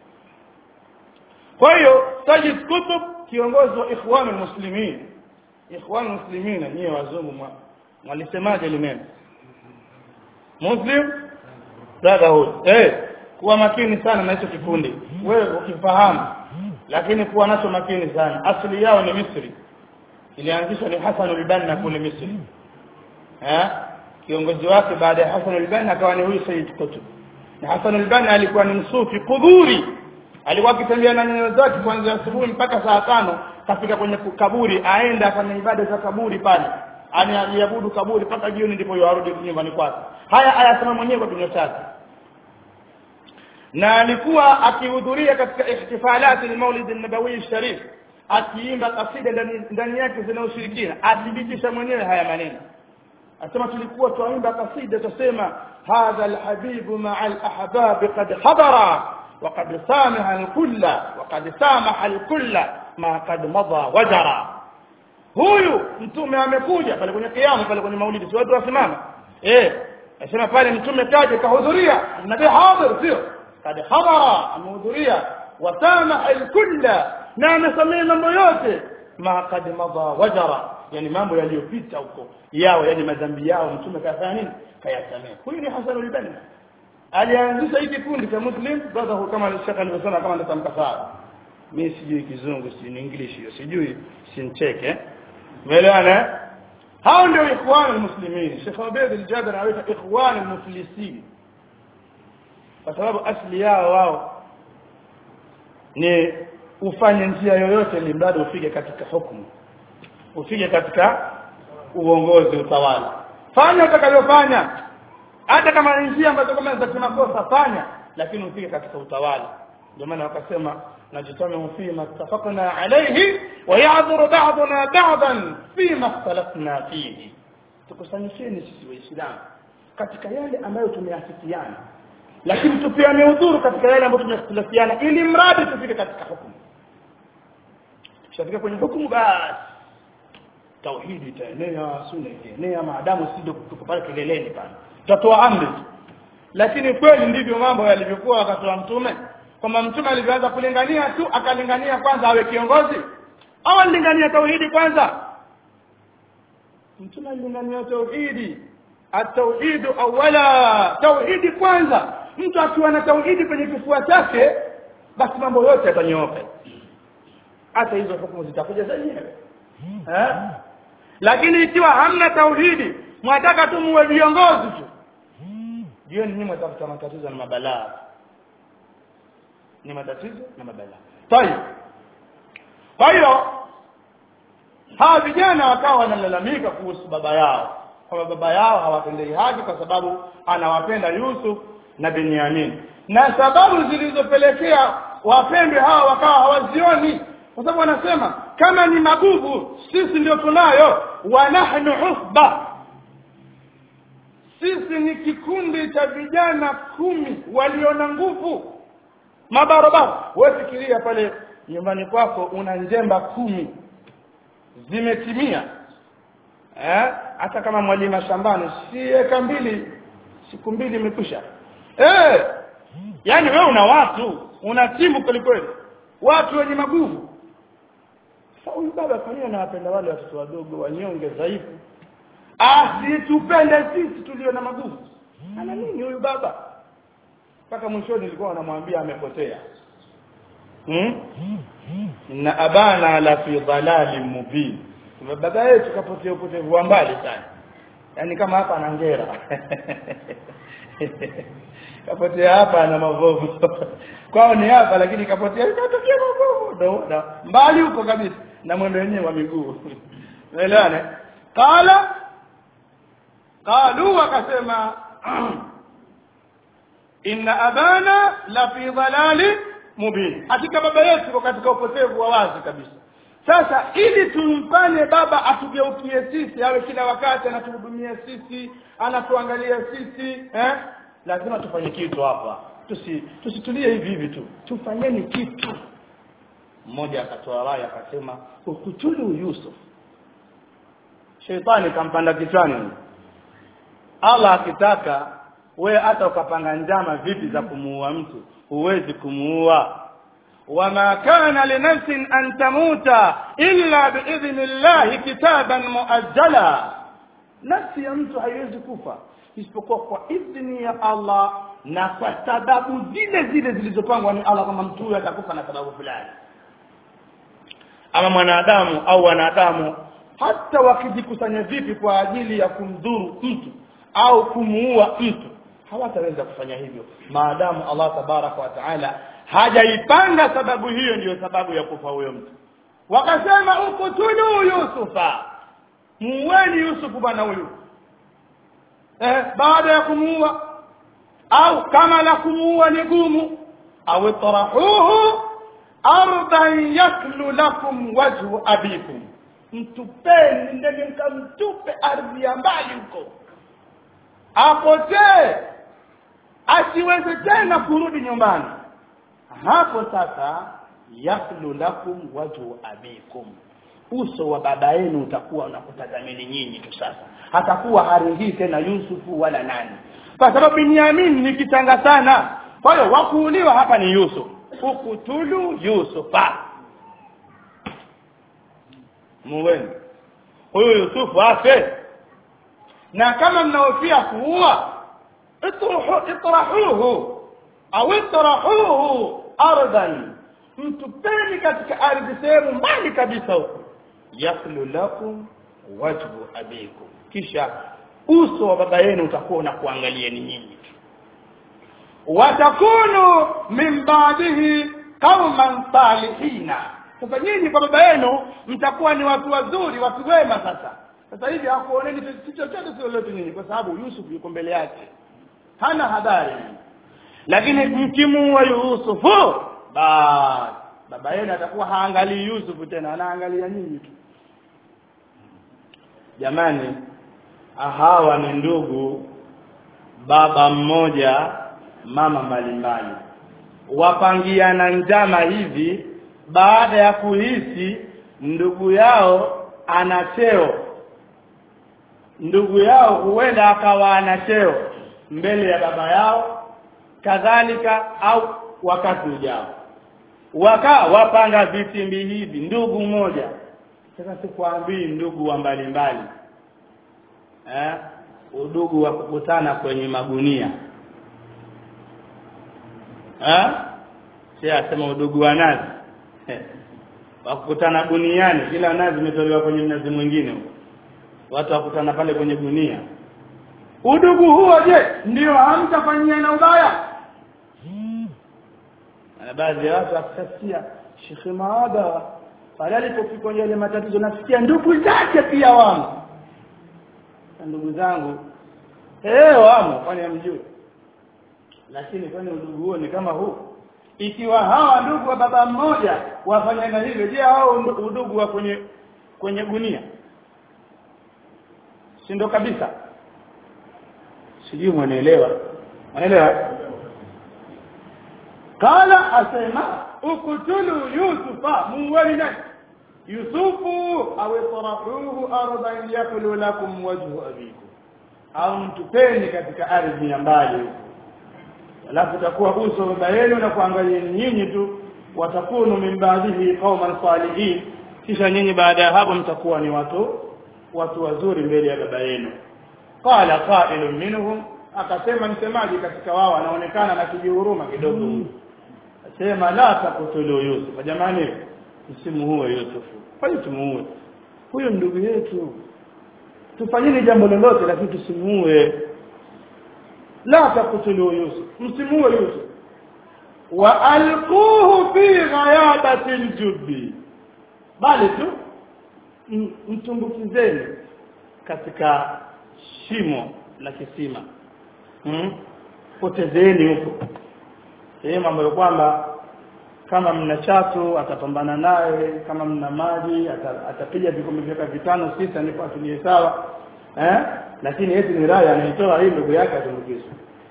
kwa hiyo Sajid Kutub kiongozi wa ikhwan muslimin ikhwan muslimin nyie wazungu mwa- mwalisemaje limeni muslim brotherhood eh kuwa makini sana na hicho kikundi wewe ukifahamu lakini kuwa nacho makini sana asili yao ni Misri ilianzishwa ni Hassan al-Banna kule Misri eh kiongozi wake baada ya Hassan al-Banna akawa ni huyu Sayyid Qutb na Hassan al-Banna alikuwa ni msufi kudhuri alikuwa akitembea na nyayo zake kuanzia asubuhi mpaka saa tano kafika kwenye kaburi aenda afanye ibada za kaburi pale ani aliabudu kaburi mpaka jioni ndipo yarudi nyumbani kwake haya ayasema mwenyewe kwa kinywa chake na alikuwa akihudhuria katika ihtifalati al-Maulid an-Nabawi sharif akiimba kasida ndani ndani yake zina ushirikina athibitisha mwenyewe haya maneno asema tulikuwa tuimba kasida tusema hadha alhabibu ma'a alahbab qad hadara وقد سامح الكل وقد سامح الكل ما قد مضى وجرى huyu mtume amekuja pale kwenye kiamu pale kwenye maulidi si watu wasimama eh asema pale mtume kaje kahudhuria nabii hadhir sio kad hadara amehudhuria wasamaha alkulla na amesamehe mambo yote ma kad madha wajara yani mambo yaliyopita huko yao yani madhambi yao mtume kafanya nini kayasamehe huyu ni Hasan al-Banna alianzisha hiki kikundi cha Muslim brotherhood kama shaka alivyosema kama ndatamka sawa mimi sijui kizungu si ni english hiyo sijui sincheke umeelewana hao ndio ikhwan almuslimin Sheikh Ubayd al-Jabir anaita ikhwan almuflisin kwa sababu asli yao wao ni ufanye njia yoyote ili mradi ufike katika hukumu ufike katika uongozi utawala fanya utakavyofanya hata kama ni njia ambazo kama za kimakosa fanya lakini ufike katika utawala ndio maana wakasema najitamiu fima ittafaqna alayhi wa ya'dhuru ba'duna ba'dan fima ikhtalafna fihi tukusanyisheni sisi waislamu katika yale ambayo tumeafikiana lakini tupeane udhuru katika yale ambayo tumekhtalafiana ili mradi tufike katika hukumu tushafika kwenye hukumu basi tauhidi itaenea sunna itaenea maadamu sisi tuko pale kileleni pale tutatoa amri lakini kweli ndivyo mambo yalivyokuwa wakati wa mtume kwamba mtume alivyoanza kulingania tu akalingania kwanza awe kiongozi au alingania tauhidi kwanza mtume alilingania tauhidi at-tauhidu awwala tauhidi kwanza mtu akiwa na tauhidi kwenye kifua chake basi mambo yote yatanyooka hata hizo hukumu zitakuja zenyewe eh lakini ikiwa hamna tauhidi mwataka tu muwe viongozi tu jioni nyinyi mtafuta matatizo na mabalaa ni matatizo na mabalaa tayeb kwa hiyo hawa vijana wakawa wanalalamika kuhusu baba yao kwamba baba yao hawatendei haki kwa sababu anawapenda Yusuf na Benyamin na sababu zilizopelekea wapendwe hawa wakawa hawazioni kwa sababu wanasema kama ni magugu sisi ndio tunayo wa nahnu usba sisi ni kikundi cha vijana kumi walio na nguvu mabarabara wewe fikiria pale nyumbani kwako una njemba kumi zimetimia eh hata kama mwalima shambani si eka mbili siku mbili imekwisha eh yani wewe una watu una timu kweli kweli watu wenye maguvu huyu baba kwa nini anawapenda wale watoto wadogo wanyonge dhaifu asitupende sisi tulio na maguvu ana nini huyu baba mpaka mwishoni nilikuwa namwambia amepotea hmm? na abana la fi dhalalin mubin baba yetu kapotea upotevu wa mbali sana yaani kama hapa ana ngera kapotea hapa na mabovu kwao ni hapa lakini kapotea katokea mabovu ndo mbali huko kabisa na mwendo wenyewe wa miguu unaelewane qala qalu wakasema inna abana la fi dhalali mubin hakika baba yetu kwa katika upotevu wa wazi kabisa sasa ili tumfanye baba atugeukie sisi awe kila wakati anatuhudumia sisi anatuangalia sisi eh lazima tufanye kitu hapa tusi tusitulie hivi hivi tu tufanyeni kitu mmoja akatoa rai akasema ukutulu Yusuf Sheitani kampanda kichwani Allah akitaka we hata ukapanga njama vipi za kumuua mtu huwezi kumuua wama kana linafsin an tamuta illa biidhni llahi kitaban muajjala nafsi ya mtu haiwezi kufa isipokuwa kwa idhni ya Allah na kwa sababu zile zile zilizopangwa ni Allah kama mtu huyo atakufa na sababu fulani ama mwanadamu au wanadamu hata wakijikusanya vipi kwa ajili ya kumdhuru mtu au kumuua mtu hawataweza kufanya hivyo maadamu Allah tabaraka wa taala hajaipanga sababu hiyo ndiyo sababu ya kufa huyo mtu wakasema ukutulu yusufa muweni yusufu bwana huyu eh, baada ya kumuua au kama la kumuua ni gumu au tarahuhu ardan yaklu lakum wajhu abikum mtupeni ndege mkamtupe ardhi ya mbali huko apotee asiweze tena kurudi nyumbani hapo sasa yaklu lakum wajhu abikum uso wa baba yenu utakuwa unakutazameni nyinyi tu sasa hatakuwa haringii tena Yusufu wala nani kwa sababu Binyamin ni kitanga sana kwa hiyo wakuuliwa hapa ni Yusuf ukutulu Yusufa muweni huyu Yusufu afe na kama mnahofia kuua itruhu itrahuhu au itrahuhu ardan mtupeni katika ardhi sehemu mbali kabisa huko yakhlu lakum wajhu abikum kisha uso wa baba yenu utakuwa unakuangalieni nyinyi tu watakunu min ba'dihi qauman salihina sasa nyinyi kwa baba yenu mtakuwa ni watu wazuri watu wema sasa sasa hivi hakuoneni chochote sio lolote nyinyi kwa sababu Yusuf yuko mbele yake hana habari lakini mkimuua Yusufu basi baba yenu atakuwa haangalii Yusufu tena anaangalia nyinyi tu jamani hawa ni ndugu baba mmoja mama mbalimbali wapangiana njama hivi baada ya kuhisi ndugu yao ana cheo ndugu yao huenda akawa ana cheo mbele ya baba yao kadhalika au wakati ujao waka wapanga vitimbi hivi ndugu mmoja sasa sikwambii ndugu wa mbalimbali eh udugu wa kukutana kwenye magunia eh si asema udugu wa nazi wa kukutana guniani kila nazi imetolewa kwenye mnazi mwingine watu wakutana pale kwenye gunia udugu huo je ndio hamtafanyiana ubaya na baadhi ya watu wakasikia Sheikh Maada pale alipofika kwenye yale matatizo nasikia ndugu zake pia wamo na ndugu zangu eh wamo kwani hamjui lakini kwani udugu huo ni kama huu ikiwa hawa ndugu wa baba mmoja wafanyana hivyo je hao udugu wa kwenye kwenye gunia si ndo kabisa sijui mwanaelewa mwanaelewa kala asema ukutulu yusufa muwali nani yusufu aw tarahuhu ardan yakulu lakum wajhu abikum au mtupeni katika ardhi ya mbali huko alafu takuwa uso wa baba yenu na kuangalia nyinyi tu watakunu min baadhihi qauman salihin kisha nyinyi baada ya hapo mtakuwa ni watu watu wazuri mbele ya baba yenu qala qailun minhum akasema msemaji katika wao anaonekana na kijihuruma kidogo mm. asema la takutulu yusuf jamani msimuue yusufu kwani tumuue huyo ndugu yetu tufanyeni jambo lolote lakini tusimuue la takutulu yusuf msimuue yusuf wa alquhu fi ghayabati aljubbi bali tu mtumbukizeni katika shimo la kisima hmm? potezeni huko sehemu ambayo kwamba kama mna chatu atapambana naye kama mna maji atapiga vikombe vyaka vitano sita ndipo atulie sawa eh lakini eti ni raya anaitoa hii ndugu yake atumbukizwe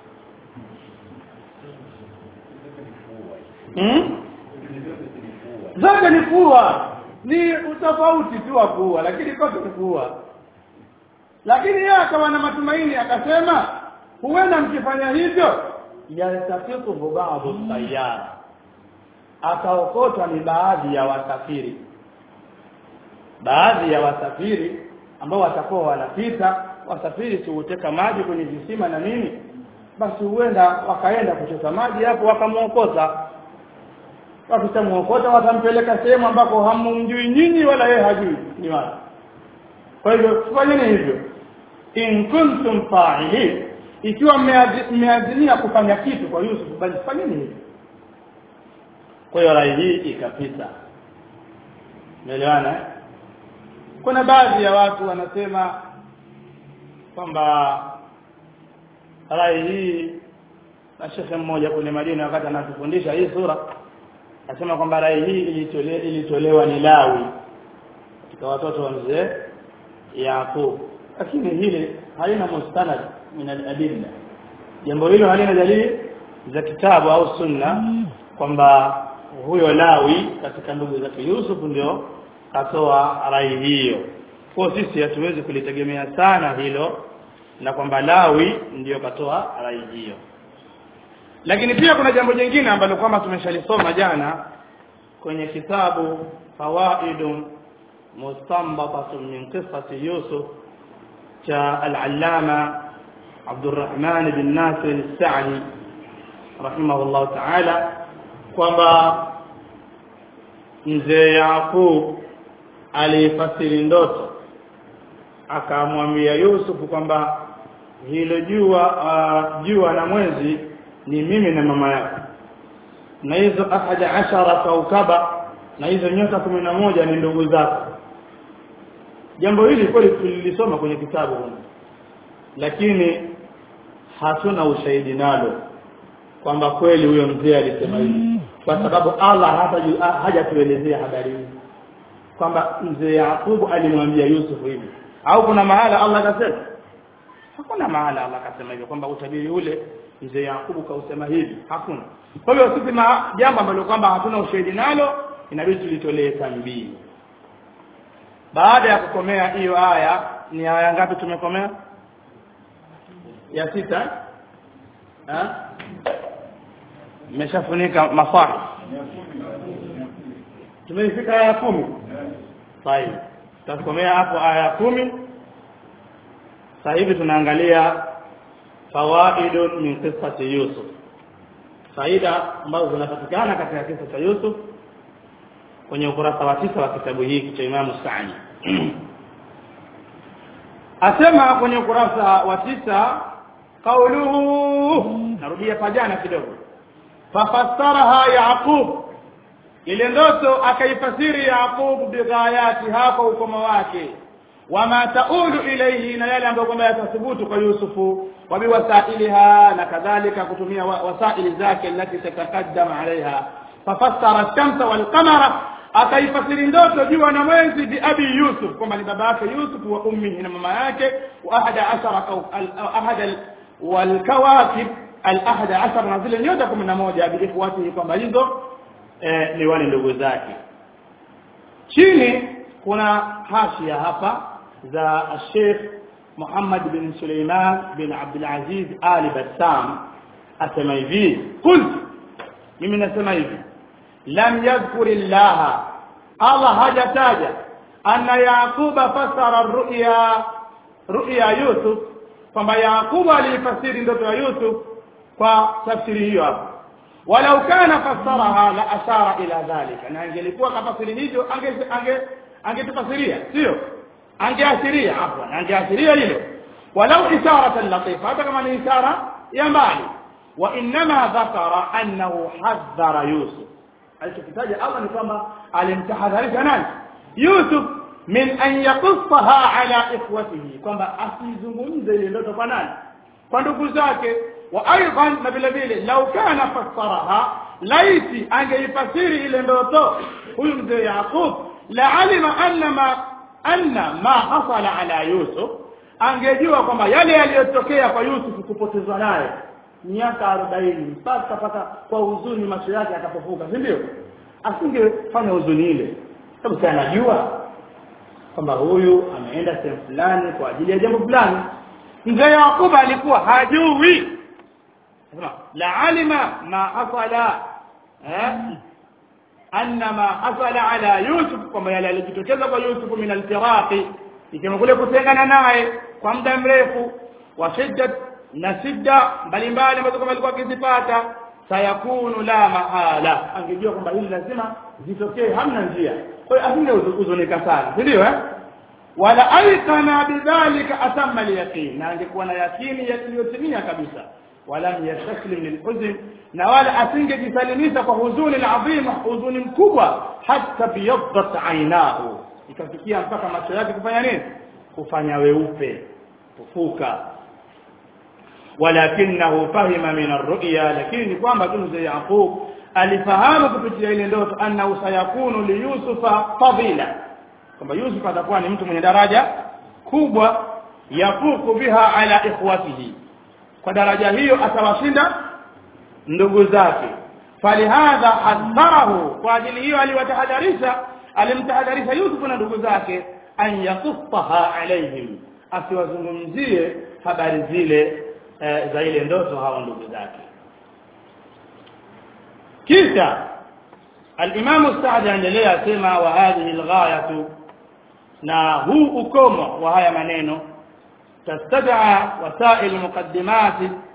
hmm? zote ni kuwa ni utofauti tu wa kuua lakini kote ni kuua lakini yeye akawa na matumaini akasema huenda mkifanya hivyo yaltafiqu ba'dhu sayara akaokotwa ni baadhi ya wasafiri baadhi ya wasafiri ambao watakuwa wanapita wasafiri si huteka maji kwenye visima na nini basi huenda wakaenda kuchota maji hapo wakamuokota wakishamuokota watampeleka sehemu ambako hamumjui nyinyi wala yeye hajui ni wapi kwa hivyo fanyeni hivyo in kuntum fa'ilin ikiwa mmeazimia kufanya kitu kwa Yusuf basi fanyeni hivyo kwa hiyo rai hii ikapita umeelewana kuna baadhi ya watu wanasema kwamba rai hii na shekhe mmoja kule Madina wakati anatufundisha hii sura asema kwamba rai hii ilitolewa ilitolewa ni Lawi katika watoto wa mzee Yaqub lakini hili halina mustanad min al-adilla jambo hilo halina dalili za kitabu au sunna kwamba huyo Lawi katika ndugu zake Yusuf ndio katoa rai hiyo kwa sisi hatuwezi kulitegemea sana hilo na kwamba Lawi ndiyo katoa rai hiyo lakini pia kuna jambo jingine ambalo kwamba tumeshalisoma jana kwenye kitabu fawaidun mustanbatatun min qissati Yusuf cha al-allama Abdurrahman bin Nasir al-Sa'di rahimahullah ta'ala kwamba mzee Yaqub alifasiri ndoto akamwambia Yusuf kwamba hilo jua uh, jua na mwezi ni mimi na mama yako na hizo ahada ashara kaukaba na hizo nyota kumi na moja ni ndugu zako jambo hili kweli tulilisoma kwenye kitabu huko lakini hatuna ushahidi nalo kwamba kweli huyo mzee alisema hivi kwa sababu Allah hata hajatuelezea habari hii kwamba mzee Yakubu alimwambia Yusuf hivi au kuna mahala Allah akasema hakuna mahala Allah akasema hivyo kwamba utabiri ule mzee Yakubu kausema hivi hakuna kwa hiyo sisi jambo ambalo kwamba hatuna ushahidi nalo inabidi tulitolee tambii baada ya kukomea hiyo aya ni aya ngapi tumekomea ya sita eh mmeshafunika masahi tumefika aya kumi sahihi tutakomea hapo aya kumi sasa hivi tunaangalia fawaidun min qissati Yusuf faida ambazo zinapatikana katika kisa cha Yusuf kwenye ukurasa wa tisa wa kitabu hiki cha Imam Sa'di asema kwenye ukurasa wa tisa qauluhu narudia pajana kidogo fafassaraha Yaqub ile ndoto akaifasiri Yaqub bighayati hapo ukomo wake wama taulu ilayhi na yale ambayo kwamba yatathubutu kwa Yusufu wa biwasailiha na kadhalika kutumia wasaili zake alati tatakaddama alaiha fafassara ash-shamsa wal qamara akaifasiri ndoto jua na mwezi bi abi Yusuf kwamba ni baba yake Yusuf wa ummihi na mama yake wa ahada ashara ahada wal kawakib al ahada ashara na zile nyota 11 bi ikhwatihi kwamba hizo eh, ni wale ndugu zake chini kuna hashia hapa za Sheikh Muhammad bin Suleiman bin Abdul Aziz Ali Bassam asema hivi qult mimi nasema hivi lam yadhkur Allah Allah hajataja anna Yaquba fasara ru'ya ru'ya Yusuf kwamba Yaquba alifasiri ndoto ya Yusuf kwa tafsiri hiyo hapo walau kana fassaraha la ashara ila dhalika na angelikuwa kafasiri hivyo ange ange angetufasiria sio angeashiria hapo angeashiria hilo walau isharatan latifa hata kama ni ishara ya mbali wa inma dhakara annahu hadhara yusuf alichokitaja Allah ni kwamba alimtahadharisha nani Yusuf min an yaqussaha ala ikhwatihi kwamba asizungumze ile ndoto kwa nani kwa ndugu zake wa aidan na vile vile lau kana fassaraha laiti angeifasiri ile ndoto huyu mzee Yaqub la alima anna ma anna ma hasala ala Yusuf angejua kwamba yale yaliyotokea kwa Yusuf kupotezwa naye miaka 40 mpaka paka kwa huzuni macho yake akapofuka si ndio asingefanya huzuni ile sababu si anajua kwamba huyu ameenda sehemu fulani kwa ajili ya jambo fulani mzee Yakuba alikuwa hajui sema la alima ma hasala eh anna ma hasala ala Yusuf kwamba yale yalijitokeza kwa Yusuf min al-firaqi ikiwa kule kutengana naye kwa muda mrefu wa shiddat na shida mbalimbali ambazo kama alikuwa akizipata sayakunu la mahala angejua kwamba hili lazima zitokee hamna njia kwa hiyo asingehuzunika sana si ndio eh wala aikana bidhalika atamma alyaqin na angekuwa na yakini iliyotimia kabisa wala yastaklim lilhuzn na wala asingejisalimisha kwa huzuni adhima huzuni mkubwa hata biyaddat ainahu ikafikia mpaka macho yake kufanya nini kufanya weupe kufuka walakinahu fahima min arru'ya lakini kwamba tu mzee Yaqub alifahamu kupitia ile ndoto annahu sayakunu li Yusufa fadila kwamba Yusuf atakuwa ni mtu mwenye daraja kubwa yafuku biha ala ikhwatihi kwa daraja hiyo atawashinda ndugu zake falihadha hadharahu kwa ajili hiyo aliwatahadharisha alimtahadharisha Yusuf na ndugu zake an yakufaha alaihim asiwazungumzie habari zile eh, za ile ndoto hao ndugu zake kisha الإمام السعدي anaendelea asema wa hadhihi alghayatu na huu ukomo wa haya maneno تستدعى وسائل مقدمات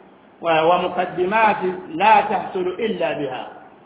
ومقدمات لا تحصل إلا بها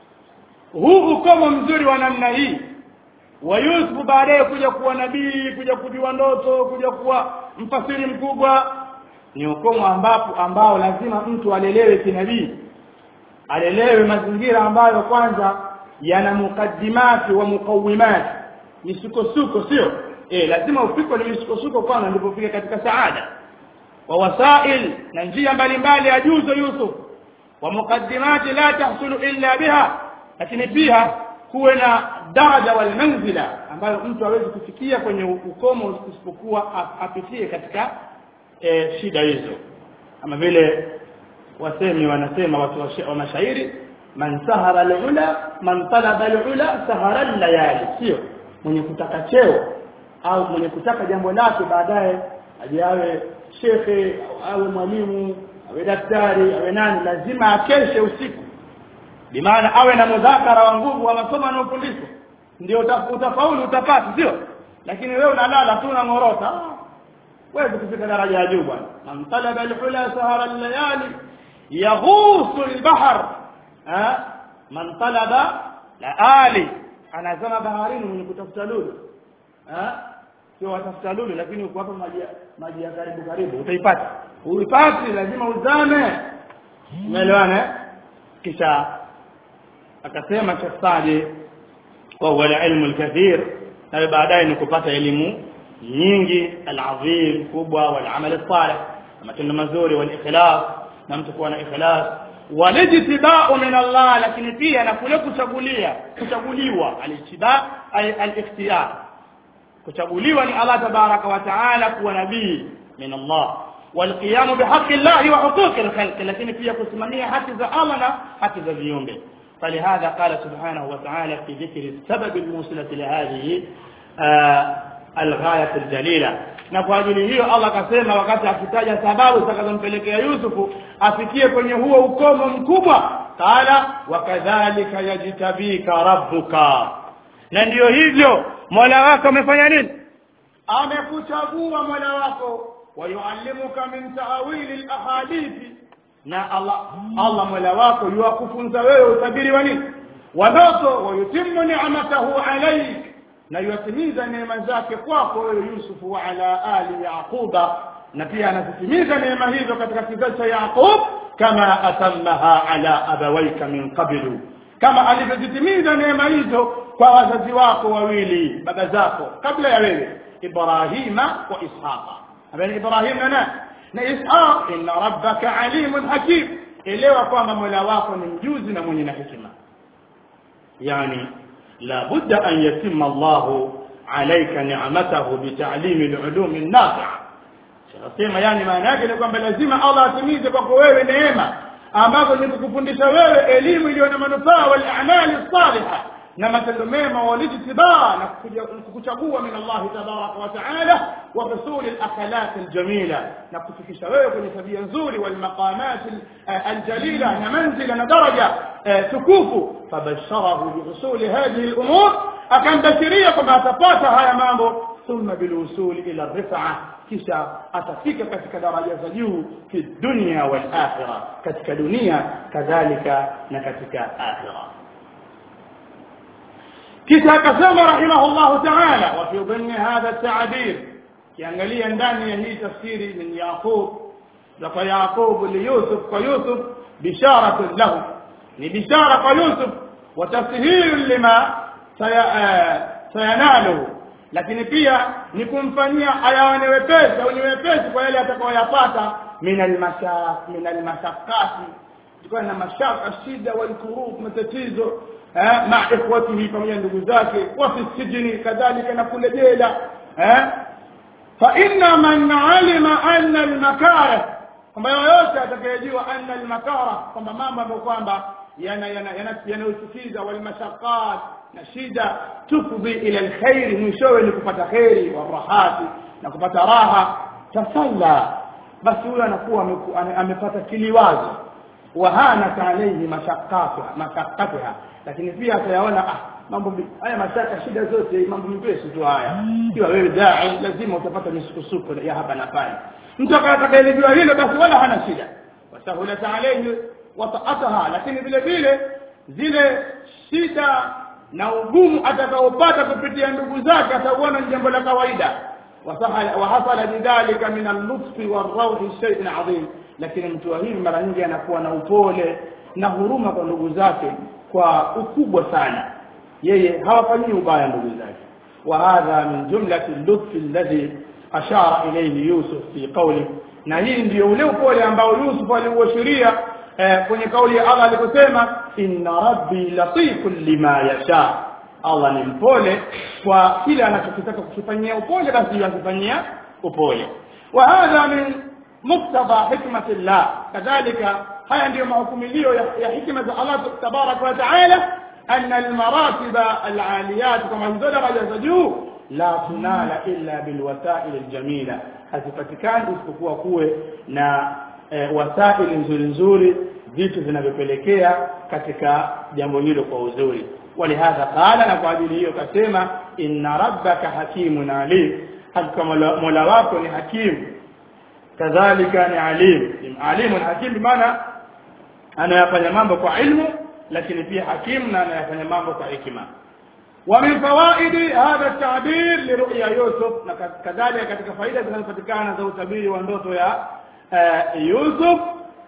huu ukomo mzuri wa namna hii wa Yusuf baadaye kuja kuwa nabii kuja kujua ndoto kuja kuwa mfasiri mkubwa ni ukomo ambapo ambao lazima mtu alelewe kinabii alelewe mazingira ambayo kwanza yana mukaddimati wa mukawimati misukosuko sio eh lazima ufikwe ni misukosuko kwanza ndipo ufike katika saada wa wasail na njia mbalimbali ya juzo Yusuf wa mukaddimati la tahsulu illa biha lakini pia kuwe na daraja wal manzila ambayo mtu hawezi kufikia kwenye ukomo isipokuwa apitie katika e, shida hizo kama vile wasemi wanasema watu wa mashairi man sahara alula man talaba alula sahara layali sio mwenye kutaka cheo au mwenye kutaka jambo lake baadaye aje awe shekhe awe mwalimu awe daktari awe nani lazima akeshe usiku bimaana awe na mudhakara wa nguvu wa masomo anayofundishwa ndio utafaulu utapata sio lakini wewe unalala tu unangorota wewe kufika daraja ya juu bwana man talaba alhula sahara allayali yaghusu albahr ha man talaba la ali anazama baharini mwenye kutafuta lulu ha sio watafuta lulu lakini uko hapa maji maji ya karibu karibu utaipata uipati lazima uzame umeelewana kisha akasema Sheikh Sadi wa huwa ilmu al-kathir na baadaye ni kupata elimu nyingi al-azim kubwa wal amal salih matendo mazuri wal ikhlas na mtu kuwa na ikhlas walijtibau min Allah lakini pia na kule kuchagulia kuchaguliwa alijtiba ay al-ikhtiyar kuchaguliwa ni Allah tabaraka wa taala kuwa nabii min Allah والقيام بحق الله وحقوق الخلق لكن فيها kusimamia haki za Allah na haki za viumbe فلهذا قال سبحانه وتعالى في ذكر السبب الموصلة لهذه آه الغاية الجليلة na kwa ajili hiyo Allah akasema wakati akitaja sababu zitakazompelekea Yusufu afikie kwenye huo ukomo mkubwa qala wakadhalika yajtabika rabbuka na ndiyo hivyo Mola wako amefanya nini amekuchagua Mola wako wayuallimuka min ta'wili al-ahadithi na Allah Allah Mola wako yuwakufunza wewe utabiri wa nini wa ndoto wayutimmu ni'matahu alayk na yuwatimiza neema zake kwako wewe Yusuf wa ala ali Yaquba na pia anazitimiza neema hizo katika kizazi cha Yaqub kama atammaha ala abawaika min qablu kama alivyozitimiza neema hizo kwa wazazi wako wawili baba zako kabla ya wewe Ibrahima wa Ishaqa abani Ibrahim na nani na Ishaq inna rabbaka alimun hakim elewa kwamba Mola wako ni mjuzi na mwenye na hekima yani la budda an yatimma Allah alayka ni'matahu bita'lim al-ulum an-nafi'a sema yani maana yake ni kwamba lazima Allah atimize kwako wewe neema ambazo ni kukufundisha wewe elimu iliyo na manufaa wal a'mali salihah na matendo mema walijtibaa na kukuchagua min Allah tabaraka wa taala wa husul al-akhlaq al-jamila na kufikisha wewe kwenye tabia nzuri wal maqamat al-jalila na manzila na daraja tukufu fabasharahu bi husul hadhihi al-umur akambashiria kwamba atapata haya mambo thumma bil usul ila ar-rif'a kisha atafika katika daraja za juu fi dunya wal akhirah katika dunia kadhalika na katika akhirah kisha akasema rahimahullah ta'ala wa fi dhanni hadha at-ta'bir kiangalia ndani ya hii tafsiri min yaqub za kwa yaqub li yusuf kwa yusuf bisharatun lahu ni bishara kwa yusuf wa tafsir lima sayanalu lakini pia ni kumfanyia ayaone wepesi au ni wepesi kwa yale atakayoyapata min al-mashaq min al-mashaqqati tukiwa na mashaka shida wal kurub matatizo مع اخوته pamoja ndugu zake wafi sijini kadhalika na kule jela eh fa inna man alima anna al-makarih kwamba yoyote atakayejua anna al-makarih kwamba mambo ambayo kwamba yana yana yanayochukiza wal mashaqqat na shida tufdhi ila alkhairi mwishowe ni kupata kheri wa rahati na kupata raha tasalla basi huyo anakuwa ameku- ame- amepata kiliwazo wahanat alayhi mashaqqatuha mashaqqatuha lakini pia atayaona ah mambo mi- haya mashaka shida zote mambo mepesi tu haya ikiwa wewe dai lazima utapata misukosuko ya hapa na pale mtu atakayelijua hilo basi wala hana shida wasahulat alayhi wataataha lakini vile vile zile shida na ugumu atakaopata kupitia ndugu zake atauona ni jambo la kawaida وسهل- وحصل بذلك من اللطف والروح شيء عظيم lakini mtu wa hivi mara nyingi anakuwa na upole na huruma kwa ndugu zake kwa ukubwa sana yeye hawafanyii ubaya ndugu zake وهذا من جملة اللطف الذي أشار إليه يوسف في قوله na hii ndio ule upole ambao Yusuf aliuashiria eh, kwenye kauli ya Allah aliposema inna rabbi latifun lima yasha Allah ni mpole kwa kile anachokitaka kukifanyia upole basi yakifanyia upole wa hadha min muktadha hikmatillah kadhalika haya ndiyo mahukumilio ya, ya hikma za Allah tabaraka wa taala أن المراتب العاليات كما hizo daraja za juu la tunala illa bilwasail aljamila hazipatikani isipokuwa kuwe na e, wasaili nzuri nzuri vitu vinavyopelekea katika jambo hilo kwa uzuri walihadha qala na kwa ajili hiyo kasema inna rabbaka hakimun alim hakika mola mola wako ni hakim kadhalika ni alim alimun hakim bimaana anayafanya mambo kwa ilmu lakini pia hakim na anayafanya mambo kwa hikima ومن فوائد هذا التعبير لرؤيا يوسف كذلك katika faida zinazopatikana za utabiri wa ndoto ya Yusuf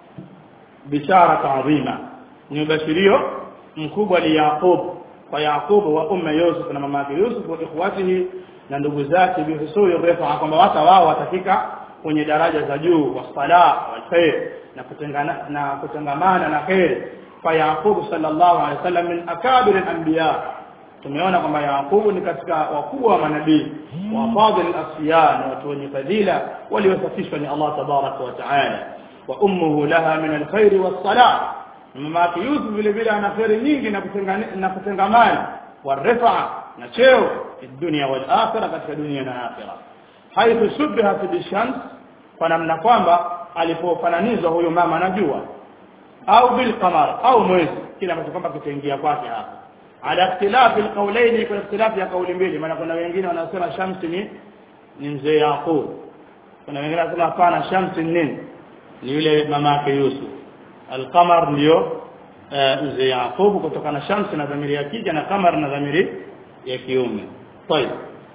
bishara adhima ni bashirio mkubwa li Yaqub kwa Yaqub wa umma Yusuf na mama yake Yusuf wa ikhwatihi na ndugu zake bihusuli refa kwamba wata wao watafika kwenye daraja za juu wa sala wal khair na kutengana na kutangamana na khair fa Yaqub sallallahu alaihi wasallam min akabir al-anbiya tumeona kwamba Yaqubu ni katika wakubwa wa manabii wa fadhil asfiya na watu wenye fadhila waliosafishwa ni Allah tabaraka wa taala wa ummuhu laha min alkhair was-salah mama yake Yusuf vile vile ana khairi nyingi na kutengana na kutengamana warifa na cheo fi dunya wal akhirah katika dunia na akhirah haithu shubbihat bishams kwa namna kwamba alipofananizwa huyo mama na jua au bil qamar au mwezi kila ambacho kwamba kitaingia kwake hapa ala ikhtilafi alqawlaini kuna ikhtilafi ya kauli mbili maana kuna wengine wanasema shamsi ni ni mzee Yaqub kuna wengine wanasema hapana shamsi ni nini ni yule mama yake Yusuf alqamar ndio mzee Yaqub kutoka na shamsi na dhamiri ya kike na qamar na dhamiri ya kiume طيب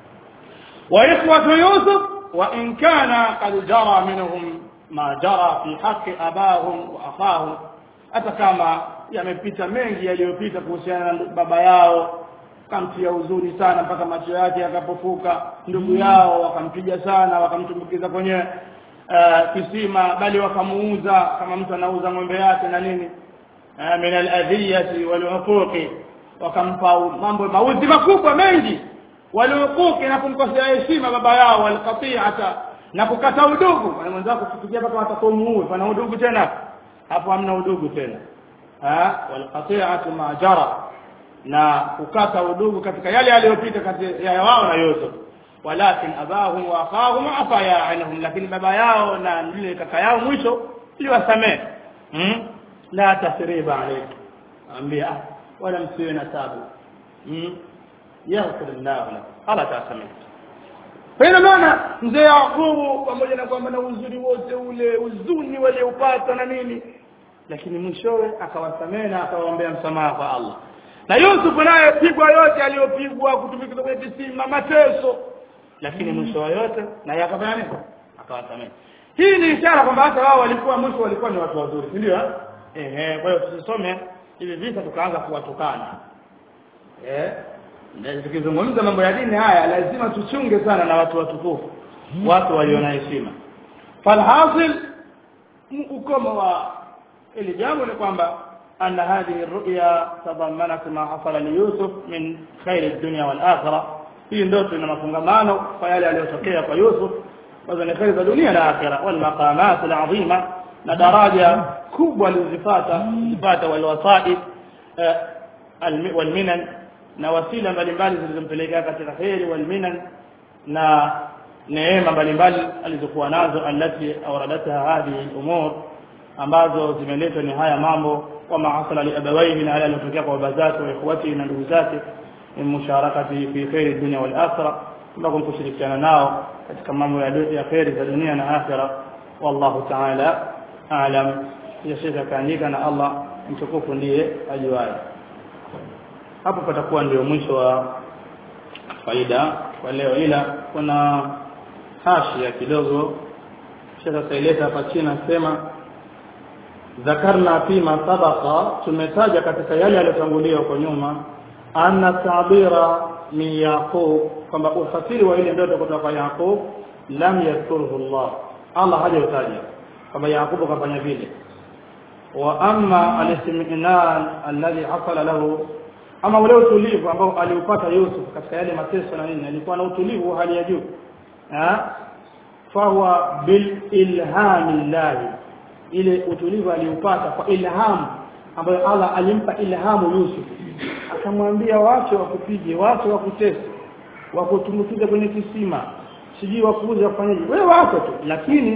واخوه يوسف وان كان قد جرى منهم ما جرى في حق اباهم واخاهم hata kama yamepita mengi yaliyopita kuhusiana na baba yao kamtia uzuri sana mpaka macho yake yakapofuka ndugu yao wakampiga sana wakamtumbukiza kwenye uh, kisima bali wakamuuza kama mtu anauza ng'ombe yake na nini uh, min aladhiyati waluquqi wakampa mambo mauzi makubwa mengi waluquqi na kumkosea heshima baba yao walqati'ata na kukata udugu na mwenzako kufikia mpaka watakomuue pana udugu tena hapo hamna udugu tena ha walqati'atu ma jara na kukata udugu katika yale yaliyopita kati ya wao na Yusuf walakin abahum wa akhahum afa ya anhum lakini baba yao na yule kaka yao mwisho iliwasamee hmm? la tasriba alaykum ambia ah wala msiwe na tabu hmm? yaghfir Allah lakum ala tasamee kwa hiyo maana mzee Yakubu pamoja na kwamba na uzuri wote ule uzuni walioupata na nini lakini mwishowe akawasamehe na akawaombea msamaha kwa Allah na Yusuf naye pigwa yote aliyopigwa kutumika kwenye kisima mateso lakini mwisho wa yote na yakafanya nini akawasamehe hii ni ishara kwamba hata wao walikuwa mwisho walikuwa ni watu wazuri si ndio eh eh kwa hiyo tusisome hivi visa tukaanza kuwatukana eh na tukizungumza mambo ya dini haya lazima tuchunge sana na watu watukufu watu walio na heshima falhasil ukomo wa ili jambo ni kwamba أن هذه الرؤيا تضمنت ما حصل ليوسف من خير الدنيا والآخرة في ndoto ina mafungamano kwa yale yaliyotokea kwa Yusuf kwanza ni khair za dunia na akhira wal maqamat al azima na daraja kubwa alizipata zipata wal wasaid wal minan na wasila mbalimbali zilizompelekea katika kheri wal minan na neema mbalimbali alizokuwa nazo allati awradatha hadhihi umur ambazo zimeletwa ni haya mambo wama hasala li abawaihi na yale yaliyotokea kwa baba zake wa ikhwatihi na ndugu zake min musharakati fi khairi dunya wal akhirah ambako kushirikiana nao katika mambo ya kheri za dunia na akhirah wallahu ta'ala a'lam ya shekha kaandika na Allah mtukufu ndiye ajuaye hapo patakuwa ndio mwisho wa faida kwa leo ila kuna hashia kidogo shekha kaileta hapa chini nasema dhakarna fima sabaqa tumetaja katika yale yaliyotangulia huko nyuma anna tabira min yaqub kwamba ufasiri wa ile ndoto kutoka kwa yaqub lam yadhkuruhu Allah Allah hajautaja kwamba yaqub kafanya vile wa amma al-istiminan alladhi hasala lahu ama ule utulivu ambao aliupata Yusuf katika yale mateso na nini alikuwa na utulivu hali ya juu fahuwa bil ilhamillahi ile utulivu aliupata kwa ilhamu ambayo Allah alimpa ilhamu Yusuf akamwambia wache wakupige wache wakutese wakutumbukiza kwenye kisima sijui wakuuza kufanyaje wewe wako tu lakini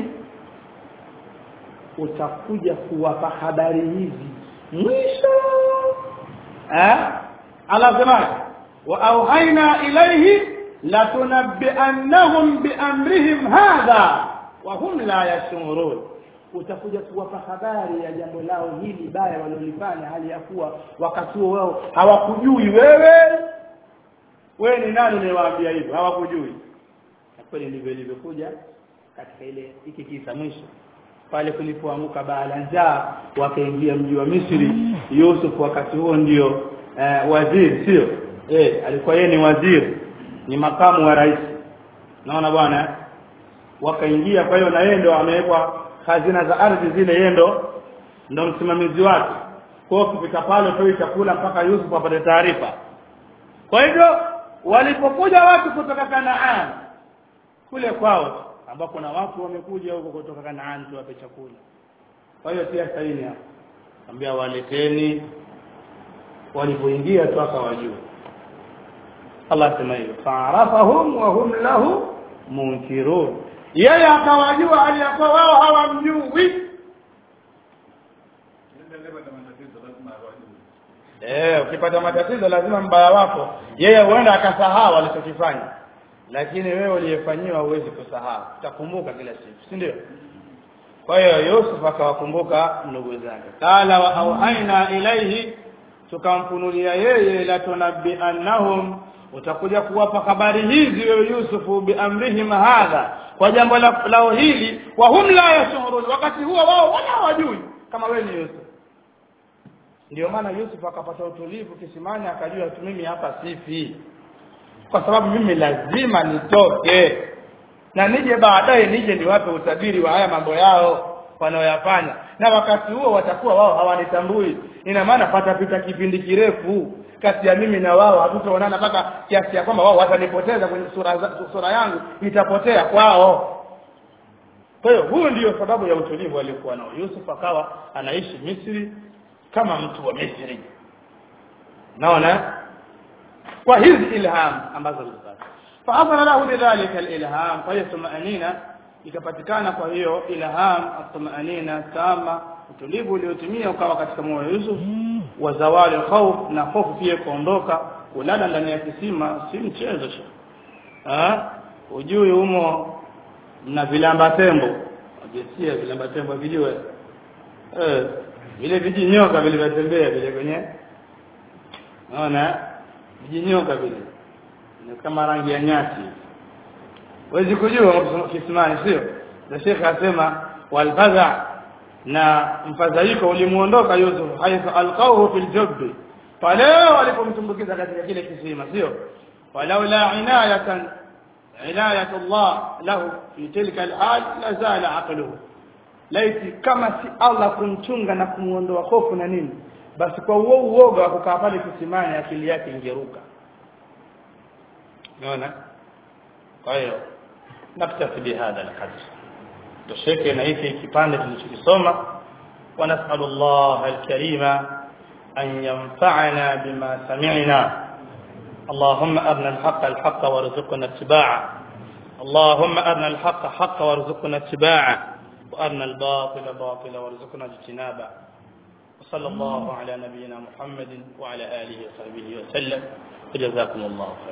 utakuja kuwapa habari hizi mwisho eh anasema wa auhaina ilayhi latunabbi'annahum biamrihim hadha wa hum la yashurun utakuja kuwapa habari ya jambo lao hili baya walilofanya hali ya kuwa wakati huo wao hawakujui wewe wewe ni nani unayewaambia hivyo hawakujui na kweli ndivyo ilivyokuja katika ile hiki kisa mwisho pale kulipoamuka baa la njaa wakaingia mji wa Misri Yusuf wakati huo ndio eh, waziri sio eh alikuwa yeye ni waziri ni makamu wa rais naona bwana wakaingia kwa hiyo na yeye ndo amewekwa hazina za ardhi zile yeye ndo ndo msimamizi wake kwa hiyo kupita pale toi chakula mpaka Yusuf apate taarifa kwa hivyo walipokuja watu kutoka Kanaan kule kwao ambao kuna watu wamekuja huko kutoka Kanaan tuwape chakula kwa hiyo pia saini hapo ambia waleteni walipoingia tu akawajua Allah sema hivyo fa'arafahum wa hum lahu munkirun yeye akawajua aliyakuwa wao hawamjui eh ukipata matatizo lazima mbaya wako yeye huenda akasahau alichokifanya lakini wewe uliyefanyiwa huwezi kusahau utakumbuka kila siku si ndio kwa hiyo Yusuf akawakumbuka ndugu zake qala wa auhaina ilaihi tukamfunulia yeye la tunabbi annahum utakuja kuwapa habari hizi wewe Yusufu biamrihim hadha kwa jambo lao hili wa hum la yashurun wakati huo wao wala hawajui kama wewe ni Yusuf ndio maana Yusuf akapata utulivu kisimani akajua tu mimi hapa sifi kwa sababu mimi lazima nitoke na nije baadaye nije niwape utabiri wa haya mambo yao wanaoyafanya na wakati huo watakuwa wao hawanitambui ina maana patapita kipindi kirefu kati ya mimi na wao hatutaonana mpaka kiasi ya kwamba wao watanipoteza kwenye sura, za, sura yangu itapotea kwao kwa hiyo huyo ndiyo sababu ya utulivu aliokuwa nao Yusuf akawa anaishi Misri kama mtu wa Misri naona kwa hizi ilham ambazo alizipata faadhara lahu bidhalika alilham kwa hiyo tumaanina ikapatikana kwa hiyo ilham atumaanina tama utulivu uliotimia ukawa katika moyo wa Yusuf wa zawali khawf na hofu pia kuondoka kulala ndani ya kisima si mchezo ah ujui humo na vilamba tembo ajisia vilamba tembo vijue eh vile vijinyoka vilivyotembea vile kwenye naona vijinyoka vile ni kama rangi ya nyati wezi kujua kisimani sio na shekhe asema walfadha na mfadhaiko ulimuondoka Yusuf haitha alqawhu fil jubbi pale walipomtumbukiza katika kile kisima sio walaula inayatan inayat Allah lahu fi tilka alhal la zala aqluhu laiti kama si Allah kumchunga na kumuondoa hofu na nini basi kwa uo uoga wa kukaa pale kisimani akili yake ingeruka unaona kwa hiyo naktafi bihadha alqadr tusheke na hiki kipande tulichokisoma ونسأل الله الكريم أن ينفعنا بما سمعنا اللهم أرنا الحق الحق وارزقنا اتباعه اللهم أرنا الحق حقا وارزقنا اتباعه وأرنا الباطل باطلا وارزقنا اجتنابه وصلى الله على نبينا محمد وعلى آله وصحبه وسلم وجزاكم الله خيرا